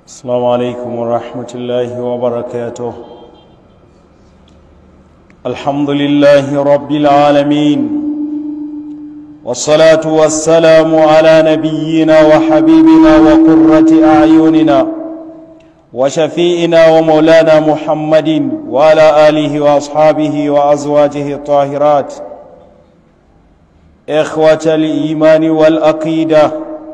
السلام عليكم ورحمة الله وبركاته الحمد لله رب العالمين والصلاة والسلام على نبينا وحبيبنا وقرة أعيننا وشفيئنا ومولانا محمد وعلى آله وأصحابه وأزواجه الطاهرات إخوة الإيمان والأقيدة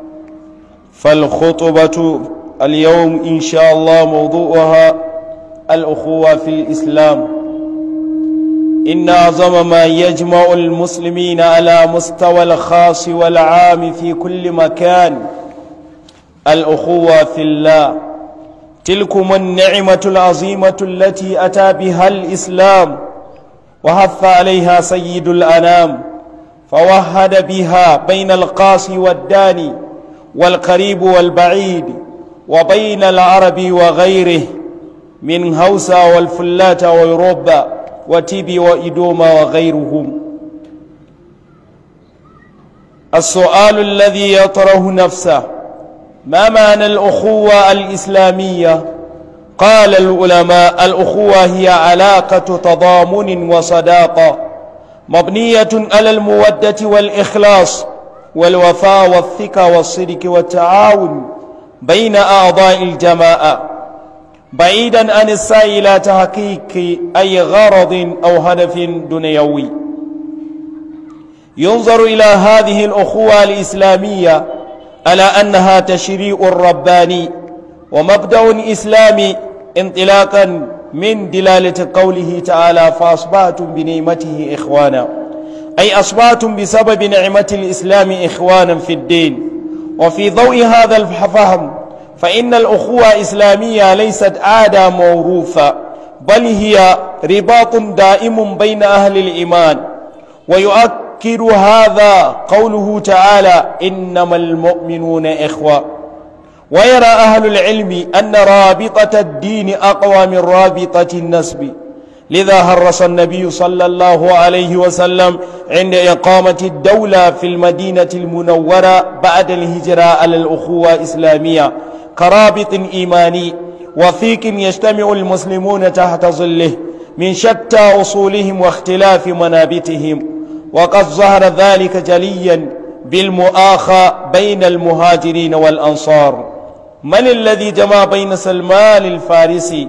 فالخطبة اليوم إن شاء الله موضوعها الأخوة في الإسلام إن أعظم ما يجمع المسلمين على مستوى الخاص والعام في كل مكان الأخوة في الله تلكم النعمة العظيمة التي أتى بها الإسلام وحث عليها سيد الأنام فوهد بها بين القاصي والداني والقريب والبعيد وبين العرب وغيره من هوسا والفلات ويوروبا وتيبي وإدوما وغيرهم السؤال الذي يطرح نفسه ما معنى الأخوة الإسلامية قال العلماء الأخوة هي علاقة تضامن وصداقة مبنية على المودة والإخلاص والوفاء والثقة والصدق والتعاون بين أعضاء الجماعة بعيدا عن السعي إلى تحقيق أي غرض أو هدف دنيوي ينظر إلى هذه الأخوة الإسلامية على أنها تشريع رباني ومبدأ إسلامي انطلاقا من دلالة قوله تعالى فأصبحتم بنعمته إخوانا أي أصبحتم بسبب نعمة الإسلام إخوانا في الدين وفي ضوء هذا الفهم فإن الأخوة إسلامية ليست عادة موروثة بل هي رباط دائم بين أهل الإيمان ويؤكد هذا قوله تعالى إنما المؤمنون إخوة ويرى أهل العلم أن رابطة الدين أقوى من رابطة النسب لذا هرس النبي صلى الله عليه وسلم عند إقامة الدولة في المدينة المنورة بعد الهجرة على الأخوة الإسلامية كرابط إيماني وثيق يجتمع المسلمون تحت ظله من شتى أصولهم واختلاف منابتهم وقد ظهر ذلك جليا بالمؤاخى بين المهاجرين والأنصار من الذي جمع بين سلمان الفارسي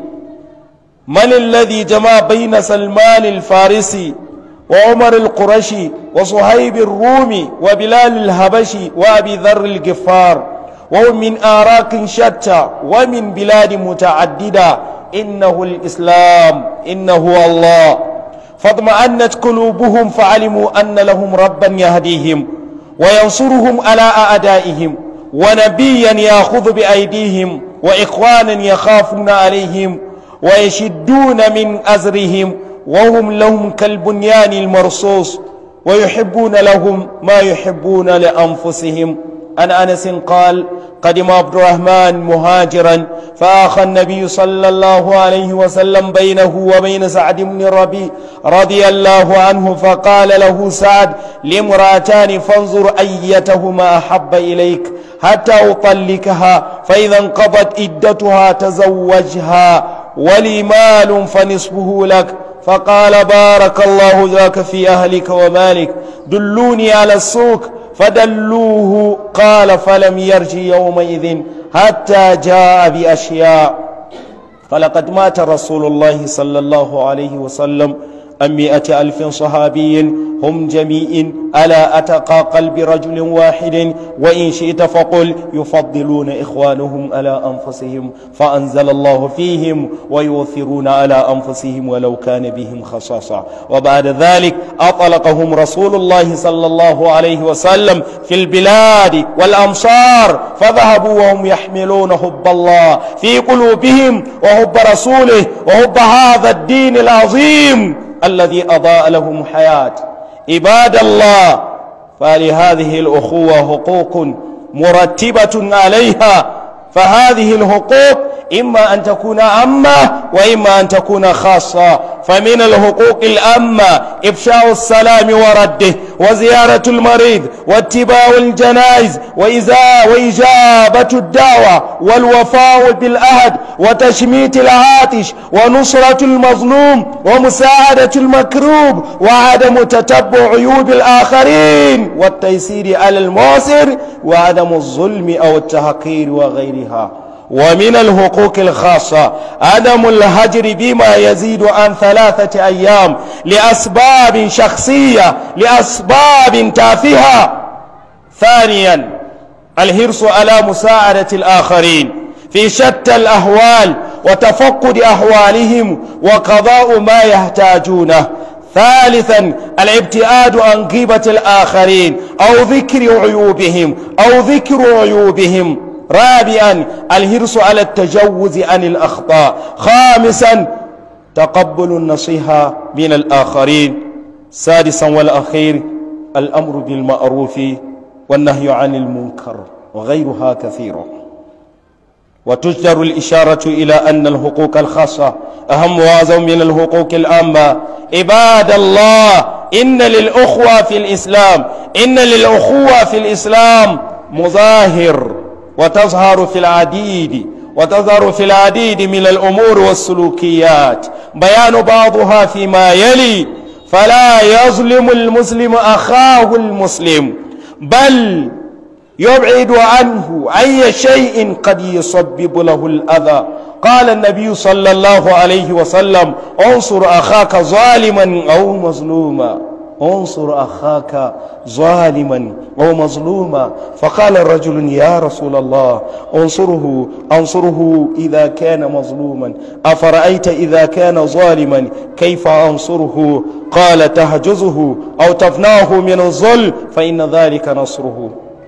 من الذي جمع بين سلمان الفارسي وعمر القرشي وصهيب الرومي وبلال الهبشي وأبي ذر الجفار وهم من آراك شتى ومن بلاد متعددة إنه الإسلام إنه الله فاطمأنت قلوبهم فعلموا أن لهم ربا يهديهم وينصرهم على أعدائهم ونبيا يأخذ بأيديهم وإخوانا يخافون عليهم ويشدون من أزرهم وهم لهم كالبنيان المرصوص ويحبون لهم ما يحبون لأنفسهم عن أنس قال قدم عبد الرحمن مهاجرا فآخى النبي صلى الله عليه وسلم بينه وبين سعد بن الربيع رضي الله عنه فقال له سعد لامرأتان فانظر أيتهما أحب إليك حتى أطلقها فإذا انقضت إدتها تزوجها ولي مال فنصفه لك فقال بارك الله ذاك في أهلك ومالك دلوني على السوق فدلوه قال فلم يرج يومئذ حتى جاء بأشياء فلقد مات رسول الله صلى الله عليه وسلم أم مئة ألف صحابي هم جميع ألا أتقى قلب رجل واحد وإن شئت فقل يفضلون إخوانهم على أنفسهم فأنزل الله فيهم ويؤثرون على أنفسهم ولو كان بهم خصاصة وبعد ذلك أطلقهم رسول الله صلى الله عليه وسلم في البلاد والأمصار فذهبوا وهم يحملون حب الله في قلوبهم وحب رسوله وحب هذا الدين العظيم الذي أضاء لهم حياة عباد الله فلهذه الأخوة حقوق مرتبة عليها فهذه الحقوق إما أن تكون عامة وإما أن تكون خاصة فمن الحقوق الأمة إفشاء السلام ورده وزيارة المريض واتباع الجنائز وإزاء وإجابة الدعوة والوفاء بالأهد وتشميت العاطش ونصرة المظلوم ومساعدة المكروب وعدم تتبع عيوب الآخرين والتيسير على المعسر وعدم الظلم أو التحقير وغيرها ومن الحقوق الخاصة عدم الهجر بما يزيد عن ثلاثة أيام لأسباب شخصية لأسباب تافهة ثانيا الحرص على مساعدة الآخرين في شتى الأهوال وتفقد أحوالهم وقضاء ما يحتاجونه ثالثا الابتعاد عن غيبة الآخرين أو ذكر عيوبهم أو ذكر عيوبهم رابعا الحرص على التجوز عن الأخطاء خامسا تقبل النصيحة من الآخرين سادسا والأخير الأمر بالمعروف والنهي عن المنكر وغيرها كثيرة وتجدر الإشارة إلى أن الحقوق الخاصة أهم وأعظم من الحقوق العامة عباد الله إن للأخوة في الإسلام إن للأخوة في الإسلام مظاهر وتظهر في العديد وتظهر في العديد من الأمور والسلوكيات بيان بعضها فيما يلي فلا يظلم المسلم أخاه المسلم بل يبعد عنه أي شيء قد يسبب له الأذى قال النبي صلى الله عليه وسلم انصر أخاك ظالما أو مظلوما انصر أخاك ظالما أو مظلوما فقال الرجل يا رسول الله انصره انصره إذا كان مظلوما أفرأيت إذا كان ظالما كيف أنصره قال تهجزه أو تفناه من الظل فإن ذلك نصره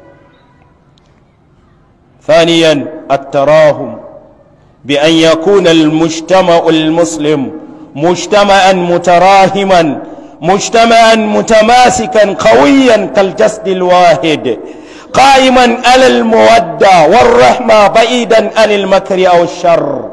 ثانيا التراهم بأن يكون المجتمع المسلم مجتمعا متراهما مجتمعا متماسكا قويا كالجسد الواحد قائما على المودة والرحمة بعيدا عن المكر أو الشر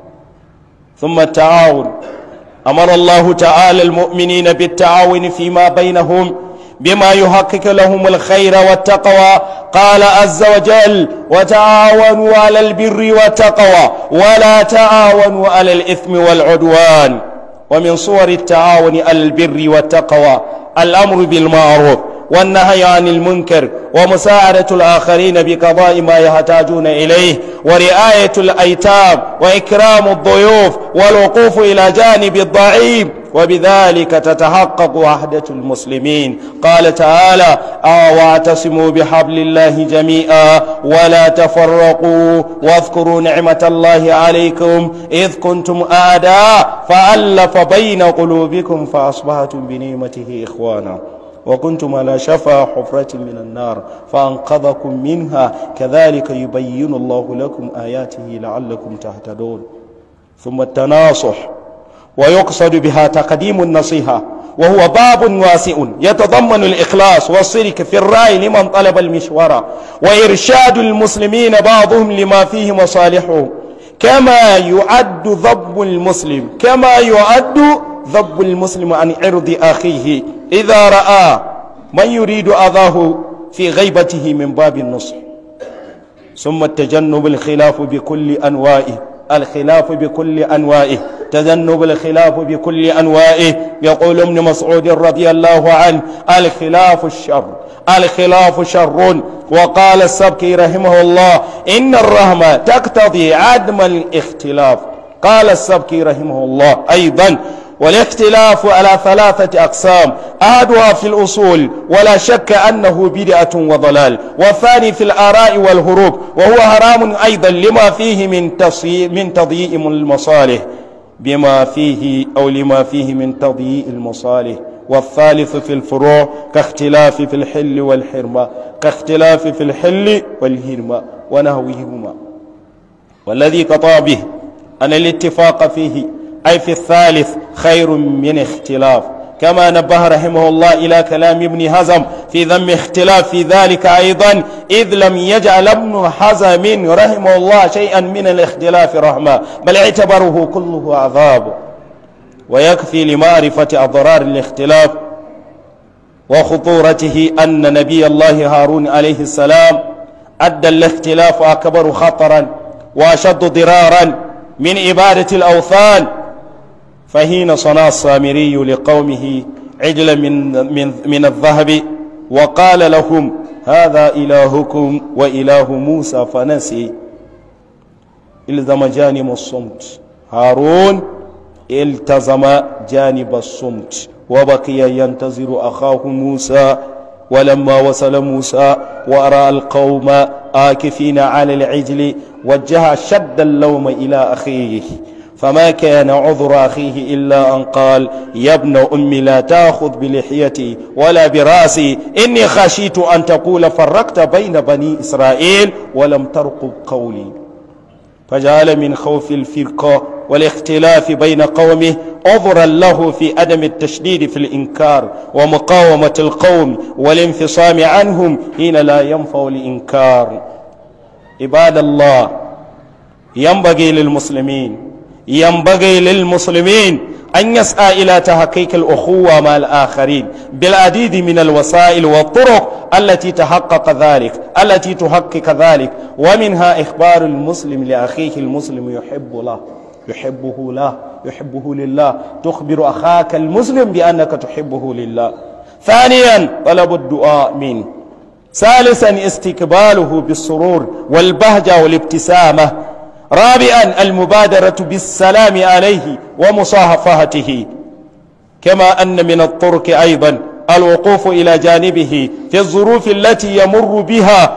ثم التعاون أمر الله تعالى المؤمنين بالتعاون فيما بينهم بما يحقق لهم الخير والتقوى قال عز وجل وتعاونوا على البر والتقوى ولا تعاونوا على الإثم والعدوان ومن صور التعاون على البر والتقوى الأمر بالمعروف والنهي عن المنكر ومساعدة الآخرين بقضاء ما يحتاجون إليه ورعاية الأيتام وإكرام الضيوف والوقوف إلى جانب الضعيف وبذلك تتحقق وحدة المسلمين قال تعالى آه واعتصموا بحبل الله جميعا ولا تفرقوا واذكروا نعمة الله عليكم إذ كنتم أعداء فألف بين قلوبكم فأصبحتم بنعمته إخوانا وكنتم على شفا حفرة من النار فأنقذكم منها كذلك يبين الله لكم آياته لعلكم تهتدون ثم التناصح ويقصد بها تقديم النصيحة وهو باب واسع يتضمن الإخلاص والصدق في الرأي لمن طلب المشورة وإرشاد المسلمين بعضهم لما فيه مصالحه كما يعد ضب المسلم كما يعد ضب المسلم عن عرض أخيه إذا رأى من يريد أذاه في غيبته من باب النصح ثم التجنب الخلاف بكل أنوائه الخلاف بكل أنوائه تجنب الخلاف بكل أنوائه يقول ابن مسعود رضي الله عنه الخلاف الشر الخلاف شر وقال السبكي رحمه الله إن الرحمة تقتضي عدم الاختلاف قال السبكي رحمه الله أيضا والاختلاف على ثلاثة أقسام أحدها في الأصول ولا شك أنه بدعة وضلال والثاني في الآراء والهروب وهو حرام أيضا لما فيه من تصي... من تضييع المصالح بما فيه أو لما فيه من تضييع المصالح والثالث في الفروع كاختلاف في الحل والحرمة كاختلاف في الحل والهرمة ونهوهما والذي قطع به أن الاتفاق فيه أي في الثالث خير من اختلاف كما نبه رحمه الله إلى كلام ابن حزم في ذم اختلاف في ذلك أيضا إذ لم يجعل ابن حزم رحمه الله شيئا من الاختلاف رحمة بل اعتبره كله عذاب ويكفي لمعرفة أضرار الاختلاف وخطورته أن نبي الله هارون عليه السلام أدى الاختلاف أكبر خطرا وأشد ضرارا من عبادة الأوثان فحين صنع السامري لقومه عجلا من, من, من الذهب وقال لهم هذا إلهكم وإله موسى فنسي الزم جانب الصمت هارون التزم جانب الصمت وبقي ينتظر أخاه موسى ولما وصل موسى وأرى القوم آكفين على العجل وجه شد اللوم إلى أخيه فما كان عذر أخيه إلا أن قال يا ابن أمي لا تأخذ بلحيتي ولا براسي إني خشيت أن تقول فرقت بين بني إسرائيل ولم ترقب قولي فجعل من خوف الفرقة والاختلاف بين قومه عذرا له في عدم التشديد في الإنكار ومقاومة القوم والانفصام عنهم حين لا ينفع الإنكار عباد الله ينبغي للمسلمين ينبغي للمسلمين أن يسعى إلى تحقيق الأخوة مع الآخرين بالعديد من الوسائل والطرق التي تحقق ذلك التي تحقق ذلك ومنها إخبار المسلم لأخيه المسلم يحب له يحبه له يحبه لله تخبر أخاك المسلم بأنك تحبه لله ثانيا طلب الدعاء منه ثالثا استقباله بالسرور والبهجة والابتسامة رابعا المبادرة بالسلام عليه ومصافحته كما أن من الطرق أيضا الوقوف إلى جانبه في الظروف التي يمر بها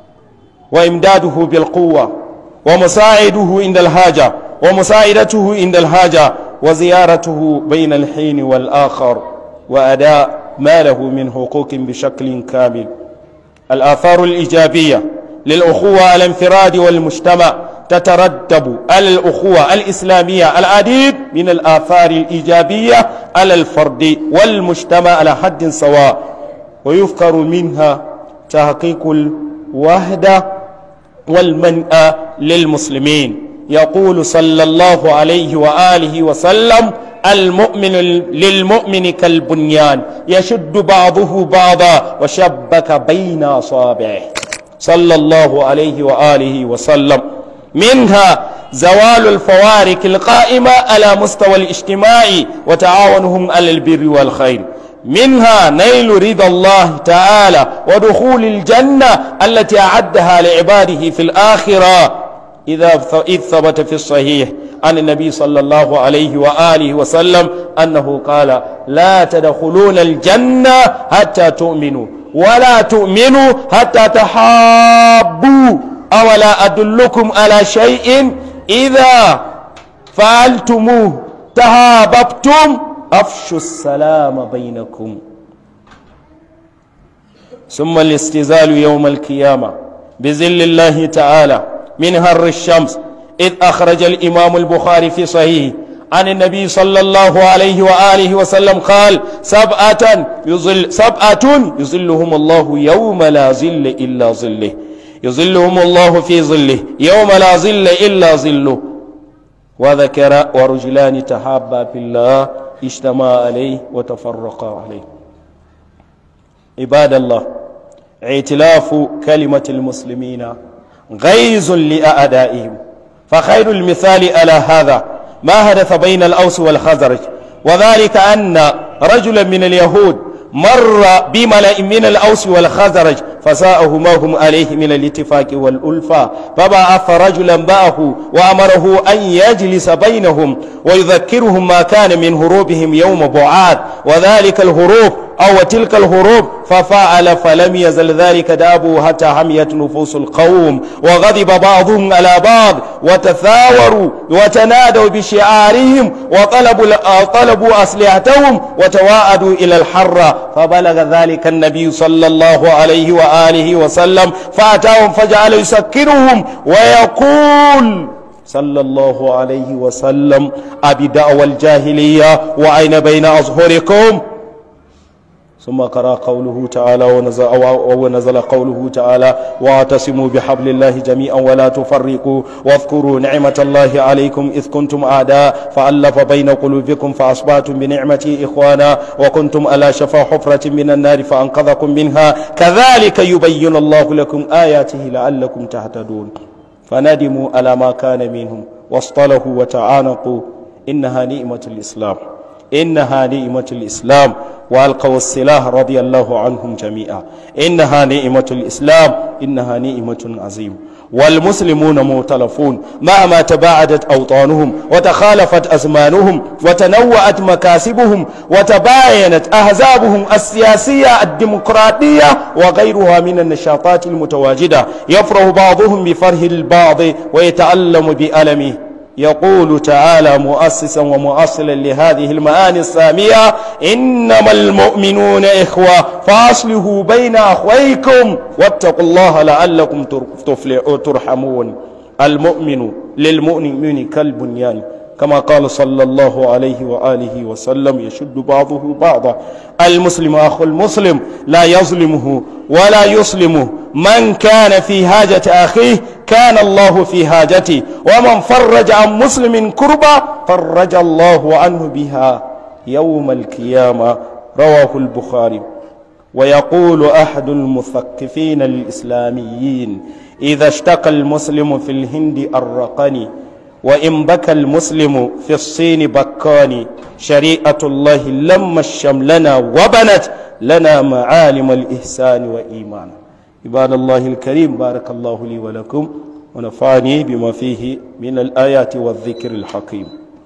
وإمداده بالقوة ومساعده عند الحاجة ومساعدته عند الحاجة وزيارته بين الحين والآخر وأداء ما له من حقوق بشكل كامل الآثار الإيجابية للأخوة على الانفراد والمجتمع تترتب على الأخوة الإسلامية العديد من الآثار الإيجابية على الفرد والمجتمع على حد سواء ويذكر منها تحقيق الوحدة والمنأى للمسلمين يقول صلى الله عليه وآله وسلم المؤمن للمؤمن كالبنيان يشد بعضه بعضا وشبك بين أصابعه صلى الله عليه وآله وسلم منها زوال الفوارق القائمة على مستوى الاجتماع وتعاونهم على البر والخير منها نيل رضا الله تعالى ودخول الجنة التي أعدها لعباده في الآخرة إذا إذ ثبت في الصحيح عن النبي صلى الله عليه وآله وسلم أنه قال لا تدخلون الجنة حتى تؤمنوا ولا تؤمنوا حتى تحابوا أولا أدلكم على شيء إذا فعلتموه تهاببتم أفشوا السلام بينكم ثم الاستزال يوم القيامة بذل الله تعالى من هر الشمس إذ أخرج الإمام البخاري في صحيح عن النبي صلى الله عليه وآله وسلم قال سبعة يظل سبعة يظلهم الله يوم لا ظل إلا ظله يظلهم الله في ظله يوم لا ظل إلا ظله وذكر ورجلان تحابا في الله اجتمعا عليه وتفرقا عليه عباد الله ائتلاف كلمة المسلمين غيظ لأعدائهم فخير المثال على هذا ما حدث بين الأوس والخزرج وذلك أن رجلا من اليهود مر بملأ من الأوس والخزرج فساءه ما هم عليه من الاتفاق والألفة فبعث رجلا معه وأمره أن يجلس بينهم ويذكرهم ما كان من هروبهم يوم بعاد وذلك الهروب أو تلك الهروب ففعل فلم يزل ذلك دابه حتى حميت نفوس القوم وغضب بعضهم على بعض وتثاوروا وتنادوا بشعارهم وطلبوا طلبوا أسلحتهم وتواعدوا إلى الحرة فبلغ ذلك النبي صلى الله عليه وآله وسلم فأتاهم فجعل يسكرهم ويقول صلى الله عليه وسلم أبي دعوى الجاهلية وأين بين أظهركم ثم قرأ قوله تعالى ونزل, ونزل قوله تعالى واعتصموا بحبل الله جميعا ولا تفرقوا واذكروا نعمة الله عليكم إذ كنتم أعداء فألف بين قلوبكم فأصبحتم بنعمتي إخوانا وكنتم على شفا حفرة من النار فأنقذكم منها كذلك يبين الله لكم آياته لعلكم تهتدون فندموا على ما كان منهم واصطلحوا وتعانقوا إنها نعمة الإسلام إنها نعمة الإسلام وألقوا السلاح رضي الله عنهم جميعا إنها نعمة الإسلام إنها نعمة عظيم والمسلمون مؤتلفون مهما تباعدت أوطانهم وتخالفت أزمانهم وتنوعت مكاسبهم وتباينت أحزابهم السياسية الديمقراطية وغيرها من النشاطات المتواجدة يفرح بعضهم بفرح البعض ويتألم بألمه يقول تعالى مؤسسا ومؤصلا لهذه المعاني السامية إنما المؤمنون إخوة فأصلحوا بين أخويكم واتقوا الله لعلكم ترحمون المؤمن للمؤمن كالبنيان كما قال صلى الله عليه وآله وسلم يشد بعضه بعضا المسلم أخو المسلم لا يظلمه ولا يسلمه من كان في حاجة أخيه كان الله في حاجته ومن فرج عن مسلم كربة فرج الله عنه بها يوم القيامة رواه البخاري ويقول أحد المثقفين الإسلاميين إذا اشتكى المسلم في الهند الرقني وإن بكى المسلم في الصين بكاني شريعة الله لما الشملنا وبنت لنا معالم الإحسان وإيمان عباد الله الكريم بارك الله لي ولكم ونفعني بما فيه من الآيات والذكر الحكيم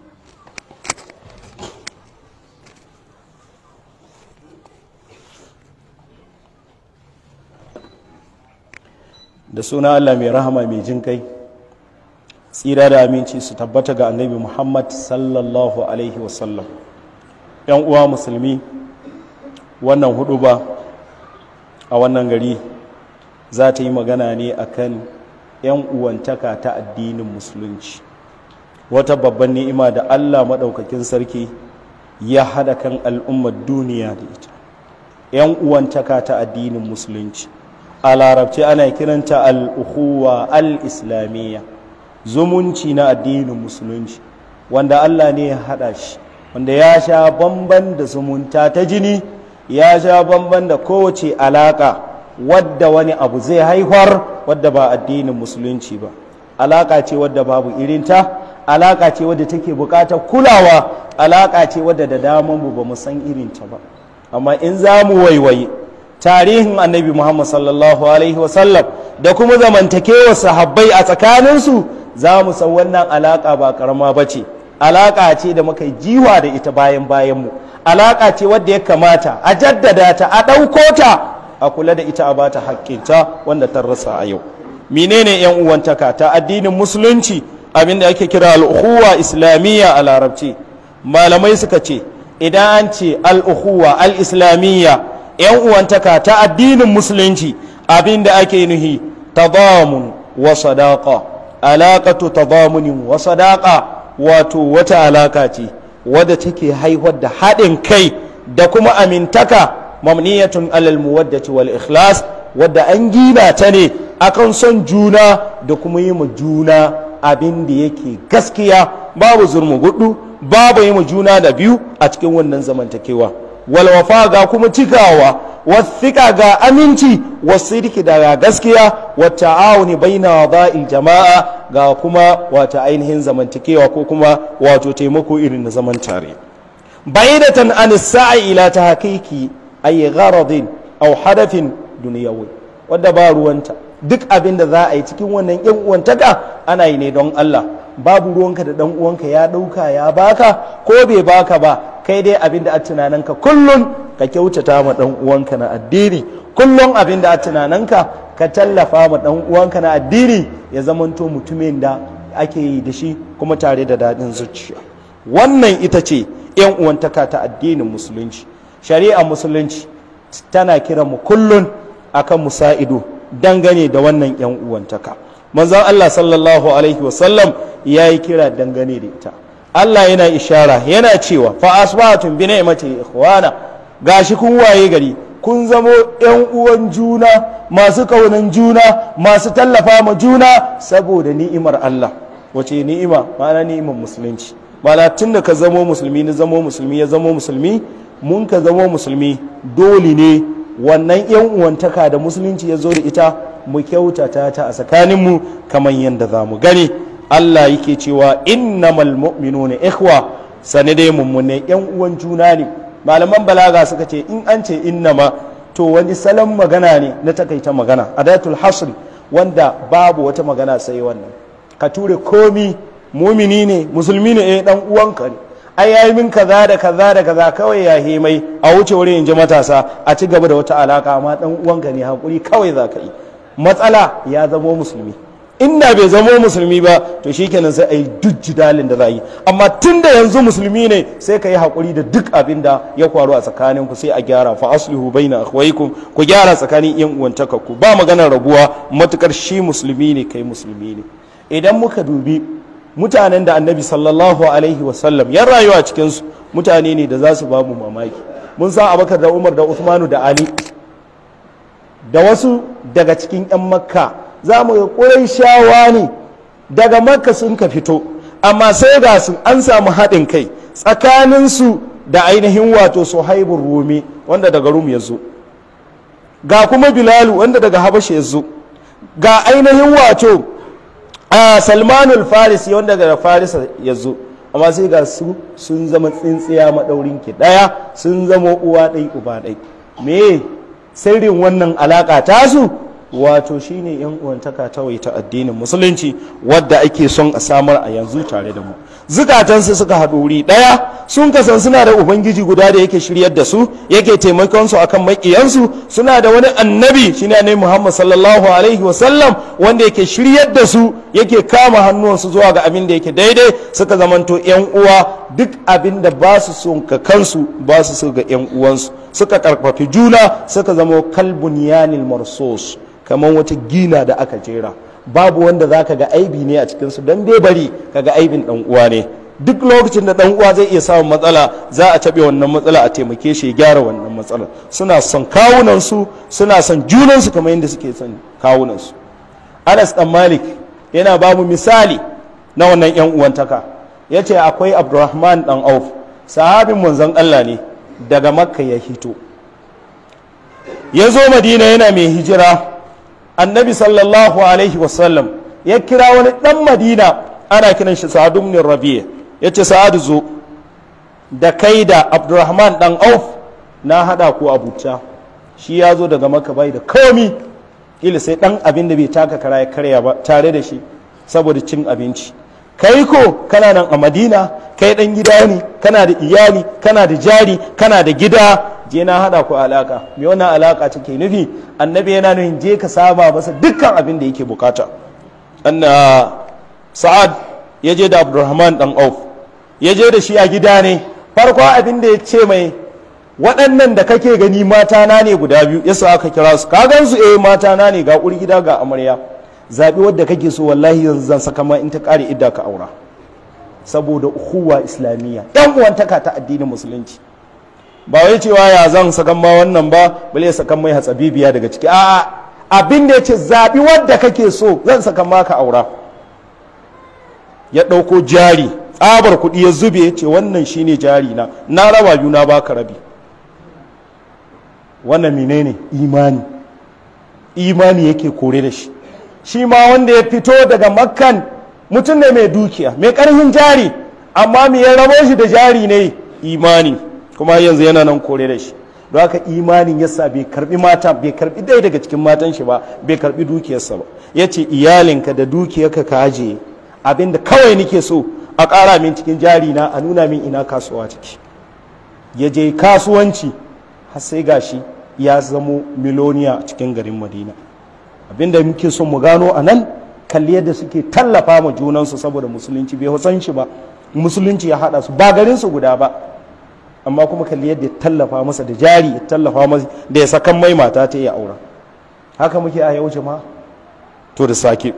da suna Allah mai rahama mai jin kai tsira da aminci su tabbata ga annabi Muhammad sallallahu alaihi wasallam ‘yan uwa musulmi wannan hudu ba a wannan gari za ta yi magana ne akan ‘yan uwantaka ta addinin musulunci wata babban ni'ima da Allah maɗaukakin sarki ya haɗa kan al'ummar duniya da ita ‘yan uwantaka ta addinin musulunci a larabci ana kiranta al'uhuwa al-islamiyya zumunci na addinin musulunci wanda Allah ne ya haɗa shi wanda ya sha bamban da zumunta ta jini ya sha bamban da kowace alaƙa wadda wani abu zai haifar wadda ba addinin musulunci ba alaƙa ce wadda babu irinta alaƙa ce wadda take buƙatar kulawa alaƙa ce wadda da daman mu ba mu san irinta ba amma in za mu waiwaye tarihin annabi muhammad sallallahu alaihi wasallam da kuma zamantakewa sahabbai a tsakaninsu za mu san wannan alaƙa ba ƙarama ba ce alaƙa ce da muka jiwa da ita bayan bayanmu alaƙa ce wadda ya kamata a jaddada ta a ɗauko ta a kula da ita a bata haƙƙinta wanda ta rasa a yau menene yan uwantaka ta addinin musulunci abinda ake kira al'uhuwa islamiyya a larabci malamai suka ce idan an ce al'uhuwa al-islamiyya yan uwantaka ta addinin musulunci abinda ake nuhi tadamun wa sadaqa alaqatu tadamunin wa sadaqa wato wata alaka ce wadda take haihuwar da haɗin kai da kuma amintaka mamniyatun alal muwaddati wal ikhlas wadda an gina ta ne akan son juna da kuma yi ma juna abin da yake gaskiya babu zurmu gudu babu yi ma juna da biyu a cikin wannan zamantakewa walwafa ga kuma cikawa wasika ga aminci wasirki daga gaskiya wata auni baina wada'il jama'a ga kuma wata ainihin zamantakewa ko kuma wato taimako irin na zaman tare baidatan an sa'i ila ta hakiki ay gharadin aw hadafin duniyawi wadda ba ruwanta duk abin da za a yi cikin wannan yan uwantaka ana yi ne don Allah babu ruwanka da dan uwanka ya dauka ya baka ko bai baka ba kai dai abin da a tunaninka kullum ka kyautata ma dan uwanka na addini kullum abin da a tunaninka ka tallafa ma dan uwanka na addini ya zamanto mutumin da ake yi da shi kuma tare da daɗin zuciya wannan ita ce yan uwantaka ta addinin musulunci shari'a musulunci tana kiran mu kullum akan musa'ido dangane da wannan yan uwantaka manzon Allah sallallahu alaihi wasallam ya yi kira dangane da ita Allah yana ishara yana cewa fa asbatun bi ni'mati ikhwana gashi kun waye gari kun zamo yan uwan juna masu kaunan juna masu tallafa ma juna saboda ni'imar Allah wace ni'ima ma'ana ni'imar musulunci ma'ana tun da ka zamo musulmi ni zamo musulmi ya zamo musulmi mun ka zamo musulmi dole ne wannan yan uwantaka da musulunci ya zo da ita mu kyautata ta a tsakaninmu kamar yadda za mu gani Allah yake cewa innamal mu'minuna ikhwa sane dai mummune yan uwan juna ne malaman balaga suka ce in an ce innama to wani salon magana ne na takaita magana adatul hasr wanda babu wata magana sai wannan ka ture komi mumini ne musulmi ne eh dan uwanka ne ai yayi min kaza da kaza da kaza kawai ya himai a wuce wurin inji matasa a ci gaba da wata alaka amma dan uwanka ne hakuri kawai za ka yi matsala ya zamo musulmi inda bai zamo musulmi ba to shikenan sai a yi duk jidalin da za yi amma tun da yanzu musulmi ne sai ka yi haƙuri da duk abin da ya kwaru a tsakanin ku sai a gyara fa aslihu baina akhwaykum ku gyara tsakanin yan uwantaka ku ba maganar rabuwa matukar shi musulmi ne kai musulmi ne idan muka dubi mutanen da annabi sallallahu alaihi wasallam ya rayuwa cikin su mutane ne da za su ba mu mamaki mun san abakar da umar da usmanu da ali da wasu daga cikin 'yan makka za mu ga shawa ne daga makka sun ka fito amma sai ga su an samu haɗin kai tsakaninsu da ainihin wato suhaibun rumi wanda daga rum ya zo ga kuma bilalu wanda daga habasha ya zo ga ainihin wato a salmanul farisi wanda daga farisa ya zo amma sai ga su sun zama tsintsiya maɗaurin ki ɗaya sun zama uwa ɗai uba ɗai me sirrin wannan alaƙa tasu wato shine yan uwantaka ta ta addinin musulunci wadda ake son a samar a yanzu tare da mu zukatansu suka haɗu wuri ɗaya sun kasan suna da ubangiji guda da yake shiryar da su yake taimakon su akan maƙiyansu suna da wani annabi shine annabi Muhammad sallallahu alaihi wasallam wanda yake shiryar da su yake kama hannuwansu zuwa ga abin da yake daidai suka zamanto yan uwa duk abin da ba su son ka kansu ba su so ga yan uwansu suka karfafi juna suka zama kalbun yanil marsos kamar wata gina da aka jera babu wanda za ka ga aibi ne a cikinsu don bai bari ka ga aibin ɗan uwa ne duk lokacin da ɗan uwa zai iya samun matsala za a taɓe wannan matsala a taimake shi ya gyara wannan matsalar suna son kawunansu suna son junansu kamar yadda suke son kawunansu anas dan malik yana ba mu misali na wannan yan uwantaka ya ce akwai abdurrahman dan auf sahabin manzon allah ne daga makka ya hito ya zo madina yana mai hijira annabi sallallahu alaihi wasallam ya kira wani dan madina ana kiran shi sa'ad ibn rabi'a yace sa'ad zo da kai da abdurrahman dan auf na hada ku abuta shi ya zo daga maka bai da komi kila sai dan abin da bai taka kara ya karya ba tare da shi saboda cin abinci kai ko kana nan a madina kai dan gida ne kana da iyali kana da jari kana da gida je na hada ku alaka me wannan alaka take nufi annabi yana nufin je ka saba masa dukkan abin da yake bukata anna sa'ad ya je da abdurrahman dan auf ya je da shi a gida ne farko abin da ya ce mai waɗannan da kake gani mata na ne guda biyu yasa aka kira su ka gan su eh mata na ne ga gida ga amarya zabi wadda kake so wallahi yanzu zan saka ma in ta kare idda ka aura saboda uhuwa islamiyya yan uwantaka ta addinin musulunci ba wai cewa ya zan sakan ma wannan ba bale sakan mai hatsabibiya daga ciki a'a abin da yace zabi wadda kake so zan saka maka aura ya ɗauko jari tsabar kuɗi ya zube ya ce wannan shine jari na na raba biyu na baka rabi wannan menene imani imani yake kore da shi shi ma wanda ya fito daga makkan mutum ne mai dukiya mai ƙarfin jari amma me ya rabo shi da jari ne imani kuma yanzu yana nan kore da shi don haka imanin yasa bai karbi mata bai karbi ɗaya daga cikin matan shi ba bai karbi dukiyarsa ba ya ce iyalinka da dukiyarka ka ajiye abinda kawai nike so a ƙara min cikin jari na a nuna min ina kasuwa take ya je kasuwanci har sai gashi ya zamo miloniya a cikin garin madina abinda muke son mu gano a nan kalli yadda suke tallafa ma junansu saboda musulunci bai san shi ba musulunci ya haɗa su ba garin su guda ba amma kuma kalli yadda ya tallafa masa da jari ya tallafa masa da ya sakan mai mata ta iya aura haka muke a yau jama'a to da sake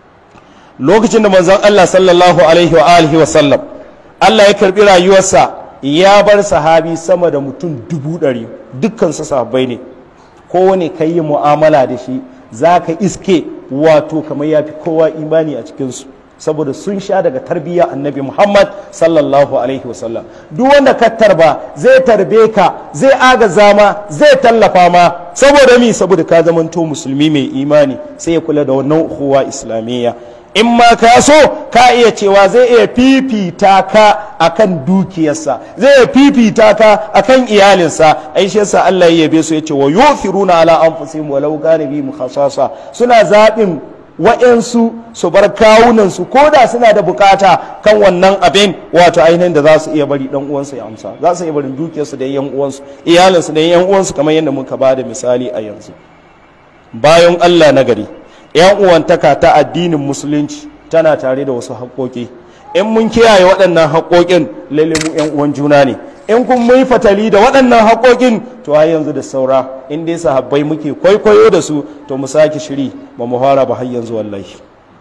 lokacin da manzon Allah sallallahu alaihi wa alihi wa sallam Allah ya karbi rayuwarsa ya bar sahabi sama da mutum dubu ɗari dukkansu sahabbai ne kowane ka yi mu'amala da shi za ka iske wato kamar ya fi kowa imani a cikinsu saboda sun sha daga tarbiyya annabi muhammad sallallahu alaihi wasallam duk wanda ka tarba zai tarbe ka zai agaza ma zai tallafa ma saboda mi saboda ka zamanto musulmi mai imani sai ya kula da wannan uhuwa islamiyya in ma ka so ka iya cewa zai iya fifita ka akan dukiyarsa zai iya fifita ka akan iyalinsa ai shi yasa Allah ya yabe su yace wa yufiruna ala anfusihim walau kana bihim khasasa suna zaɓin wa'yansu su bar kawunansu ko da suna da bukata kan wannan abin wato ainihin da za su iya bari dan uwansu ya amsa za su iya barin dukiyarsu da yan uwansu iyalinsu da yan uwansu kamar yadda muka ba da misali a yanzu bayan Allah na gari yan uwantaka ta addinin musulunci tana tare da wasu haƙoƙi in mun kiyaye waɗannan haƙoƙin lalle mu yan uwan juna ne in kun mai fatali da waɗannan haƙoƙin to har yanzu da saura in dai sahabbai muke kwaikwayo da su to mu sake shiri ba mu fara ba har yanzu wallahi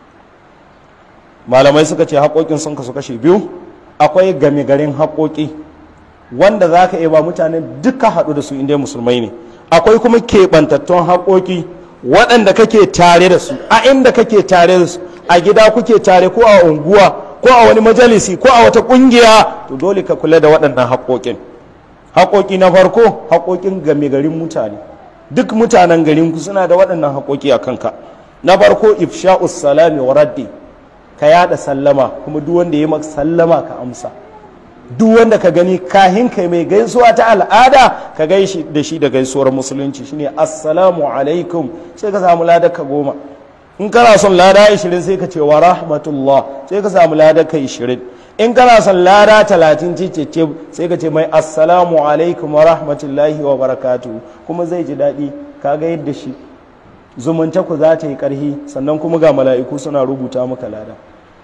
malamai suka ce haƙoƙin sun kasu kashe biyu akwai game garin haƙoƙi wanda za ka iya ba mutane duka haɗu da su in dai musulmai ne akwai kuma keɓantattun haƙoƙi waɗanda kake tare da su a inda kake tare da su a gida kuke tare ko a unguwa ko a wani majalisi ko a wata kungiya to dole ka kula da waɗannan haƙoƙin haƙoƙi na farko haƙoƙin game garin mutane duk mutanen garin ku suna da waɗannan haƙoƙi a kanka na farko ifsha'us salami wa raddi ka yada sallama kuma duk wanda ya maka sallama ka amsa duk wanda ka gani kahin kai mai gaisuwa ta al'ada ka gaishi da shi da gaisuwar musulunci shine assalamu alaikum sai ka samu ladar ka goma in kana son lada 20 sai ka ce wa rahmatullah sai ka samu lada ka 20 in kana son lada 30 cicece sai ka ce mai assalamu alaikum wa rahmatullahi wa barakatu kuma zai ji daɗi ka ga yadda shi zumunta ku za ta yi ƙarhi sannan kuma ga mala'iku suna rubuta maka lada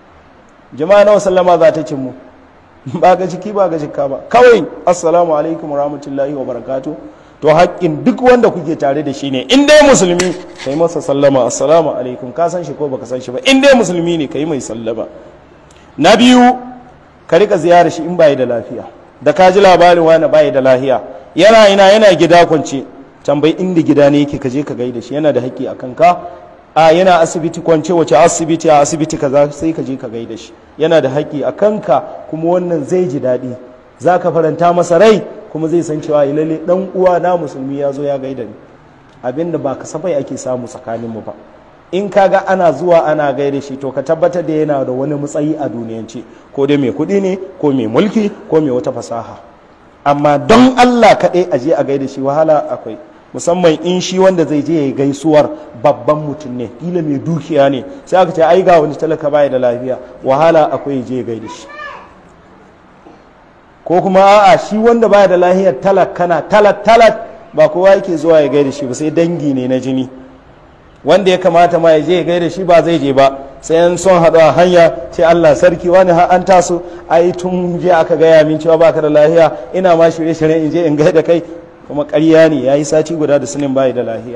jama'a nawa sallama za ta cin mu ba ga ciki ba ga jikka ba kawai assalamu alaikum wa rahmatullahi wa barakatu to haƙƙin duk wanda kuke tare da shi ne in dai musulmi kai masa sallama assalamu alaikum ka san shi ko baka san shi ba in dai musulmi ne kai mai sallama na biyu ka rika ziyarar shi in bai da lafiya da ka ji labarin wani bai da lafiya yana ina yana gida kwance tambayi inda gida ne yake ka je ka gaida shi yana da haƙƙi a kanka a yana asibiti kwance wace asibiti a asibiti kaza sai ka je ka gaida shi yana da haƙƙi a kanka kuma wannan zai ji daɗi za ka faranta masa rai kuma zai san cewa lalle dan uwa na musulmi ya zo ya gaida ni abinda ba kasafai ake samu tsakaninmu ba in kaga ana zuwa ana gaida shi to ka tabbatar da yana da wani matsayi a duniyance ko dai mai kuɗi ne ko mai mulki ko mai wata fasaha amma don Allah kaɗai a je a gaida shi wahala akwai musamman in shi wanda zai je ya yi gaisuwar babban mutum ne kila mai dukiya ne sai aka ce ai ga wani talaka baya da lafiya wahala akwai ya je ya gaida shi ko kuma a'a shi wanda baya da lahiyar talak kana talat talat ba kowa yake zuwa ya gaida shi ba sai dangi ne na jini wanda ya kamata ma ya je ya gaida shi ba zai je ba sai an son haɗu a hanya ce Allah sarki wani har an taso ai tun je aka gaya min cewa baka da lahiya ina ma shirye shirye in je in gaida kai kuma ƙarya ne yayi sati guda da sunin bai da lahiya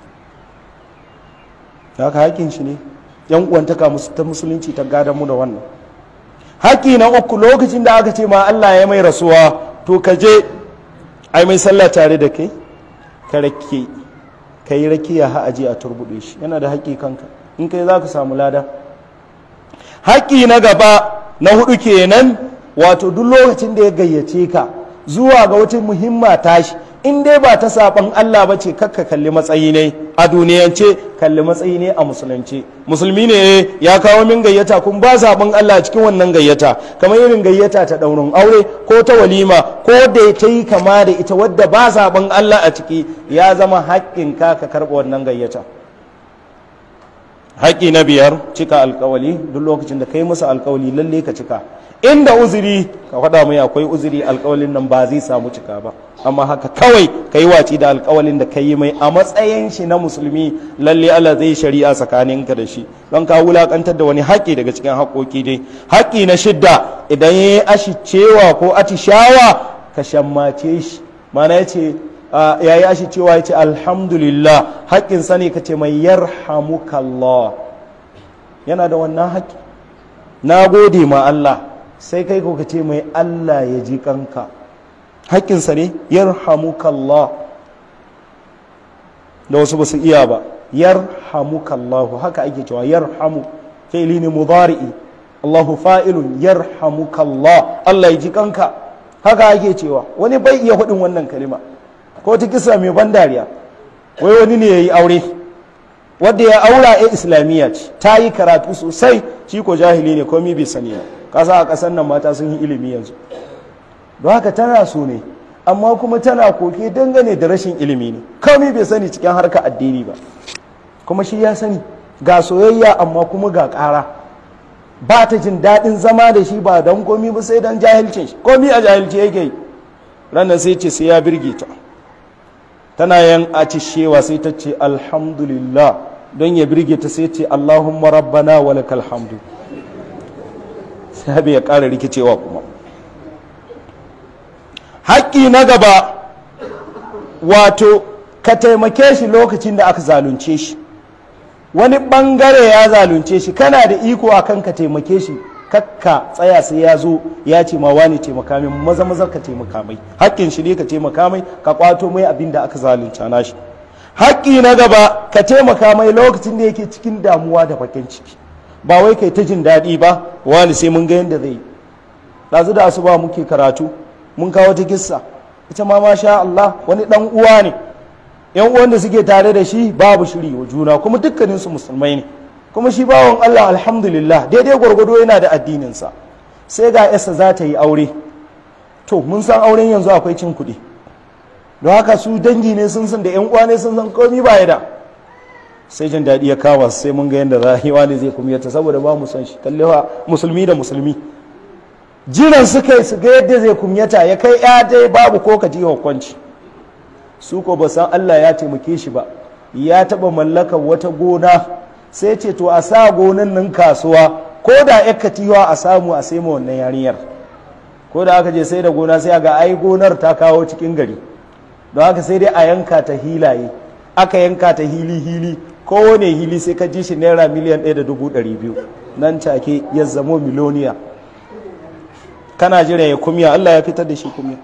haka hakin shi ne yan uwantaka ta musulunci ta gadan mu da wannan haƙƙi na uku lokacin da aka ce ma Allah ya mai rasuwa to ka je ai mai sallah tare da kai ka rake ka yi rakiya ha aje a turbuɗe shi yana da haƙƙi kanka in kai za ka samu lada haƙƙi na gaba na hudu kenan wato duk lokacin da ya gayyace ka zuwa ga wata muhimma tashi in dai ba ta saban Allah ba ce kakka kalli matsayi ne a duniyance kalli matsayi ne a musulunci musulmi ne ya kawo min gayyata kun ba saban Allah cikin wannan gayyata kamar irin gayyata ta daurin aure ko ta walima ko da ta yi kama da ita wadda ba saban Allah a ciki ya zama haƙƙin ka ka karɓa wannan gayyata haƙƙi na biyar cika alƙawali duk lokacin da kai musu alƙawali lalle ka cika inda uzuri ka faɗa mai akwai uzuri alƙawalin nan ba zai samu cika ba amma haka kawai ka yi waci da alƙawalin da ka yi mai a matsayin shi na musulmi lalle Allah zai shari'a tsakaninka da shi don ka wulaƙantar da wani haƙƙi daga cikin haƙƙoƙi dai haƙƙi na shidda idan ya yi ashicewa ko atishawa ka shammace shi mana ya ce ya yi ashicewa ya ce alhamdulillah haƙƙin sani ka ce mai yarhamukallah yana da wannan haƙƙi na gode ma Allah sai kai ko ka ce mai Allah ya ji kanka haƙƙinsa ne yarhamukallah da wasu ba su iya ba yarhamukallahu haka ake cewa yarhamu fi'li ne mudari'i Allahu fa'ilun yarhamukallah Allah ya ji kanka haka ake cewa wani bai iya hudin wannan kalima ko ta kisa mai ban dariya wai wani ne yayi aure wanda ya aura ya islamiyya ce ta yi karatu sosai shi ko jahili ne komai bai sani ba kasa a kasan nan mata sun yi ilimi yanzu don haka tana so ne amma kuma tana koke dangane da rashin ilimi ne komai bai sani cikin harkar addini ba kuma shi ya sani ga soyayya amma kuma ga ƙara ba ta jin daɗin zama da shi ba don komi ba sai don jahilcin shi komi a jahilci yake yi ranar sai ce sai ya birge ta tana yan acishewa sai ta ce alhamdulillah don ya birge ta sai ce allahumma rabbana wa lakal hamdu sai ya ƙara rikicewa kuma haƙƙi na gaba wato ka taimake shi lokacin da aka zalunce shi wani ɓangare ya zalunce shi kana da iko a kan ka taimake shi kakka tsaya sai ya zo ya ce ma wani taimaka mai maza maza ka taimaka mai haƙƙin shi ne ka taimaka mai ka kwato mai abin da aka zalunta nashi haƙƙi na gaba ka taimaka mai lokacin da yake cikin damuwa da bakin ciki ba wai kai ta jin daɗi ba wani sai mun ga yadda zai yi ɗazu da asuba muke karatu mun kawo ta kissa ita ma masha Allah wani dan uwa ne yan uwan da suke tare da shi babu shiri wa juna kuma dukkanin su musulmai ne kuma shi bawon Allah alhamdulillah daidai gwargwado yana da addinin sa sai ga yasa za ta yi aure to mun san auren yanzu akwai cin kuɗi don haka su dangi ne sun san da yan uwa ne sun san komai ba ya da sai jin daɗi ya kama sai mun ga yadda za a yi wani zai kuma yata saboda ba mu san shi kallewa musulmi da musulmi jiran suka yi su ga yadda zai kumyata ya kai ya dai babu ko ka ji hukunci su ko ba san Allah ya taimake shi ba ya taba mallakar wata gona sai ce to a sa gonan nan kasuwa ko da ya katiwa a samu a sai ma wannan yarinyar ko da aka je sai da gona sai ga ai gonar ta kawo cikin gari don haka sai dai a yanka ta hilaye aka yanka ta hili hili kowane hili sai ka ji shi naira miliyan ɗaya da dubu ɗari biyu nan take ya zamo miloniya kana jira ya kumya Allah ya fitar da shi kumya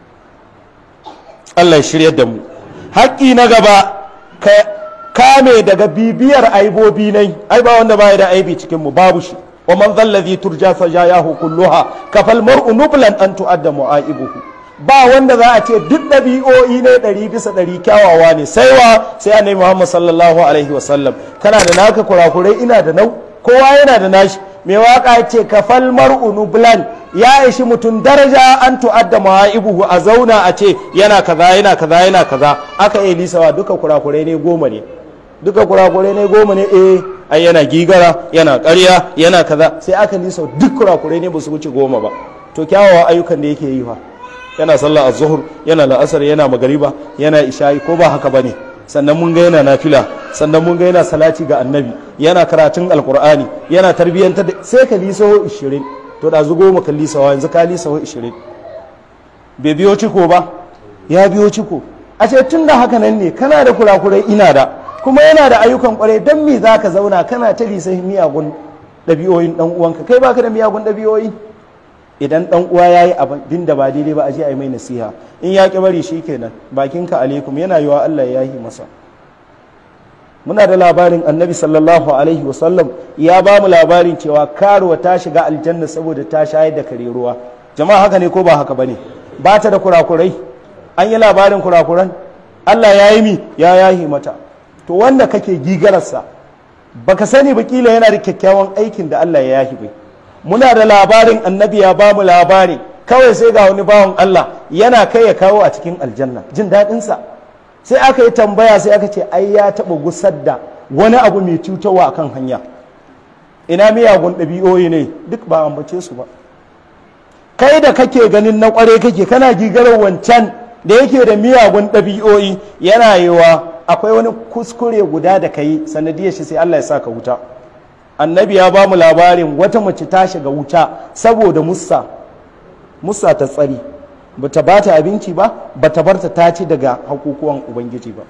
Allah ya shirya da mu haƙƙi na gaba ka kame daga bibiyar aibobi nai ai ba wanda baya da aibi cikin mu babu shi wa man zallazi turja sajayahu kulluha kafal mar'u nublan an tu'adda mu'aibuhu ba wanda za a ce duk ɗabi'o'i ne ɗari bisa ɗari kyawawa ne sai wa sai annabi Muhammad sallallahu alaihi wasallam kana da naka kurakurai ina da nau kowa yana da nashi mai waka ce kafal mar'u nublan ya ishi mutum daraja an tu'adda ma'ibuhu a zauna a ce yana kaza yana kaza yana kaza aka yi lisawa duka kurakurai ne goma ne duka kurakurai ne goma ne eh ai yana gigara yana ƙarya yana kaza sai aka lisa duk kurakurai ne ba su wuce goma ba to kyawawa ayyukan da yake yi fa yana sallah az-zuhr yana la'asar yana magariba yana isha'i ko ba haka bane sannan mun ga yana nafila sannan mun ga yana salati ga annabi yana karatun alkur'ani yana tarbiyyantar da sai ka lisaho 20 to da zugo maka lisawa yanzu ka lisaho 20 bai biyo ciko ba ya biyo ciko a ce tun da haka nan ne kana da kurakurai ina da kuma yana da ayyukan kwarai don me za ka zauna kana ta lisahi miyagun ɗabi'oyin ɗan uwanka kai baka da miyagun ɗabi'oyi idan ɗan uwa ya yi abin da ba daidai ba a je a yi mai nasiha in ya ƙi bari shi kenan bakinka alaikum yana yiwa Allah ya yi masa muna da labarin annabi sallallahu alaihi wasallam ya ba mu labarin cewa karuwa ta shiga aljanna saboda ta shayar da kare ruwa jama'a haka ne ko ba haka bane ba ta da kurakurai an yi labarin kurakuran Allah ya yi mi ya yahi mata to wanda kake gigararsa baka sani ba kila yana da kyakkyawan aikin da Allah ya yahi bai muna da labarin annabi ya ba mu labari kawai sai ga wani bawan Allah yana kai ya kawo a cikin aljanna jin daɗinsa sai aka yi tambaya sai aka ce ai ya taɓa gusar da wani abu mai cutarwa akan hanya ina miyagun ɗabi'o'i ne duk ba ambace su ba kai da kake ganin na ƙware kake kana gigarar wancan da yake da miyagun ɗabi'o'i yana yiwa akwai wani kuskure guda da ka yi sanadiyar shi sai Allah ya sa ka wuta annabi ya ba mu labarin wata mace ta shiga wuta saboda musa musa ta tsari bata ba ta abinci ba bata bar ta ta ci daga hakukuwan ubangiji ba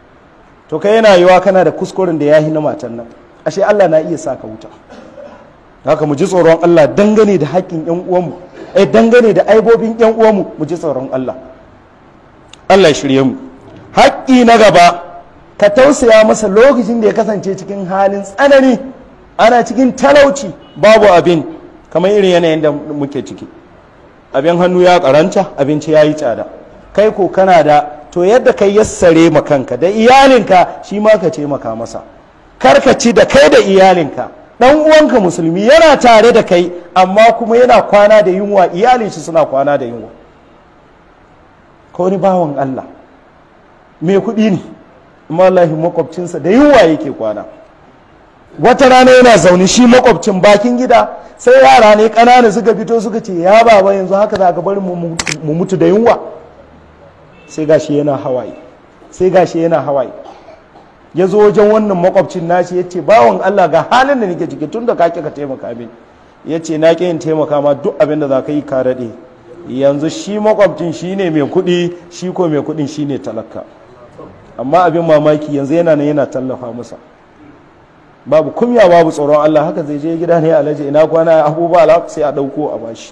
to kai yana yiwa kana da kuskuren da ya yi na matan nan ashe Allah na iya sa ka wuta haka mu ji tsoron Allah dangane da haƙƙin ƴan uwanmu eh dangane da aibobin ƴan uwanmu mu ji tsoron Allah Allah ya shirye mu haƙƙi na gaba ka tausaya masa lokacin da ya kasance cikin halin tsanani ana cikin talauci babu abin kamar irin yanayin da muke ciki abin hannu ya karanta abinci ya yi tsada kai ko kana da to yadda kai yassare ma kanka da iyalinka shi ma ka taimaka masa karkaci da kai da iyalinka dan uwanka musulmi yana tare da kai amma kuma yana kwana da yunwa iyalin shi suna kwana da yunwa ko wani bawan Allah mai kuɗi ne amma wallahi makwabcinsa da yunwa yake kwana wata rana yana zaune shi makwabcin bakin gida sai yara ne ƙanana suka fito suka ce ya baba yanzu haka za ka bari mu mutu da yunwa sai gashi yana hawaye sai gashi yana hawaye ya zo wajen wannan makwabcin nashi ya ce bawan Allah ga halin da nake ciki tun da ka ka taimaka min ya ce na ƙi yin taimaka ma duk abin da za ka yi ka daɗe yanzu shi makwabcin shi ne mai kuɗi shi ko mai kuɗin shi ne talaka amma abin mamaki yanzu yana nan yana tallafa masa babu kumya babu tsoron Allah haka zai je gida ne alaji ina kwana abubuwa ala sai a ɗauko a bashi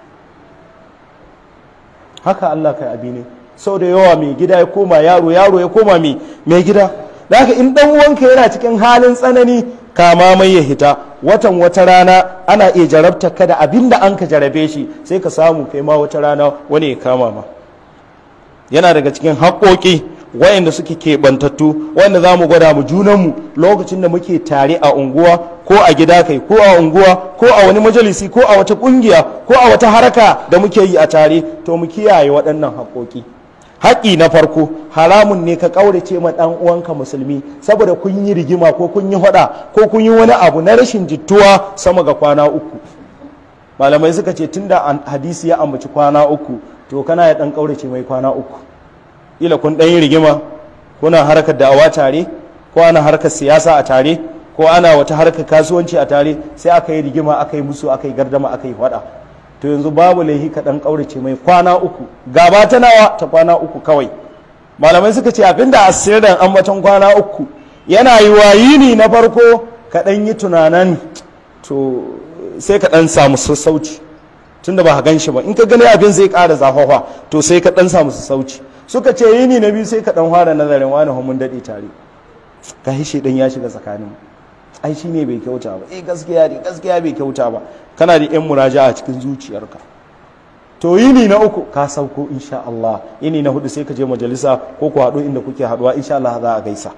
haka Allah kai abi ne sau da yawa mai gida ya koma yaro yaro ya koma mai gida da haka in dan uwanka yana cikin halin tsanani kama mai ya hita watan wata rana ana iya jarabta ka da abin da an ka jarabe shi sai ka samu kai ma wata rana wani ya kama ma yana daga cikin haƙoƙi wayanda suke keɓantattu wanda za mu gwada mu junanmu lokacin da muke tare a unguwa ko a gida kai ko a unguwa ko a wani majalisi ko a wata ƙungiya ko a wata haraka da muke yi a tare to mu kiyaye waɗannan haƙoƙi haƙi na farko haramun ne ka ƙaurace ma ɗan uwanka musulmi saboda kun yi rigima ko kun yi haɗa ko kun yi wani abu na rashin jittuwa sama ga kwana uku malamai suka ce tunda hadisi ya ambaci kwana uku to kana ya ɗan ƙaurace mai kwana uku ila kun ɗan yi rigima kuna harkar da'awa tare ko ana harkar siyasa a tare ko ana wata harkar kasuwanci a tare sai aka yi rigima aka yi musu aka yi gardama aka yi faɗa to yanzu babu laihi ka ɗan ƙaurace mai kwana uku gaba ta nawa ta kwana uku kawai malamai suka ce abinda asirin ambaton kwana uku yana yi wayini na farko ka ɗan yi tunanan to sai ka ɗan samu sassauci tunda ba ka gan shi ba in ka gani abin zai ƙara zafafa to sai ka ɗan samu sassauci suka ce yini na biyu sai ka dan fara nazarin wani mun daɗe tare ka hishe dan ya shiga tsakanin ai shi ne bai kyauta ba eh gaskiya ne gaskiya bai kyauta ba kana da yan muraja a cikin zuciyarka to yini na uku ka sauko insha Allah yini na hudu sai ka je majalisa ko ku haɗu inda kuke haɗuwa insha Allah za a gaisa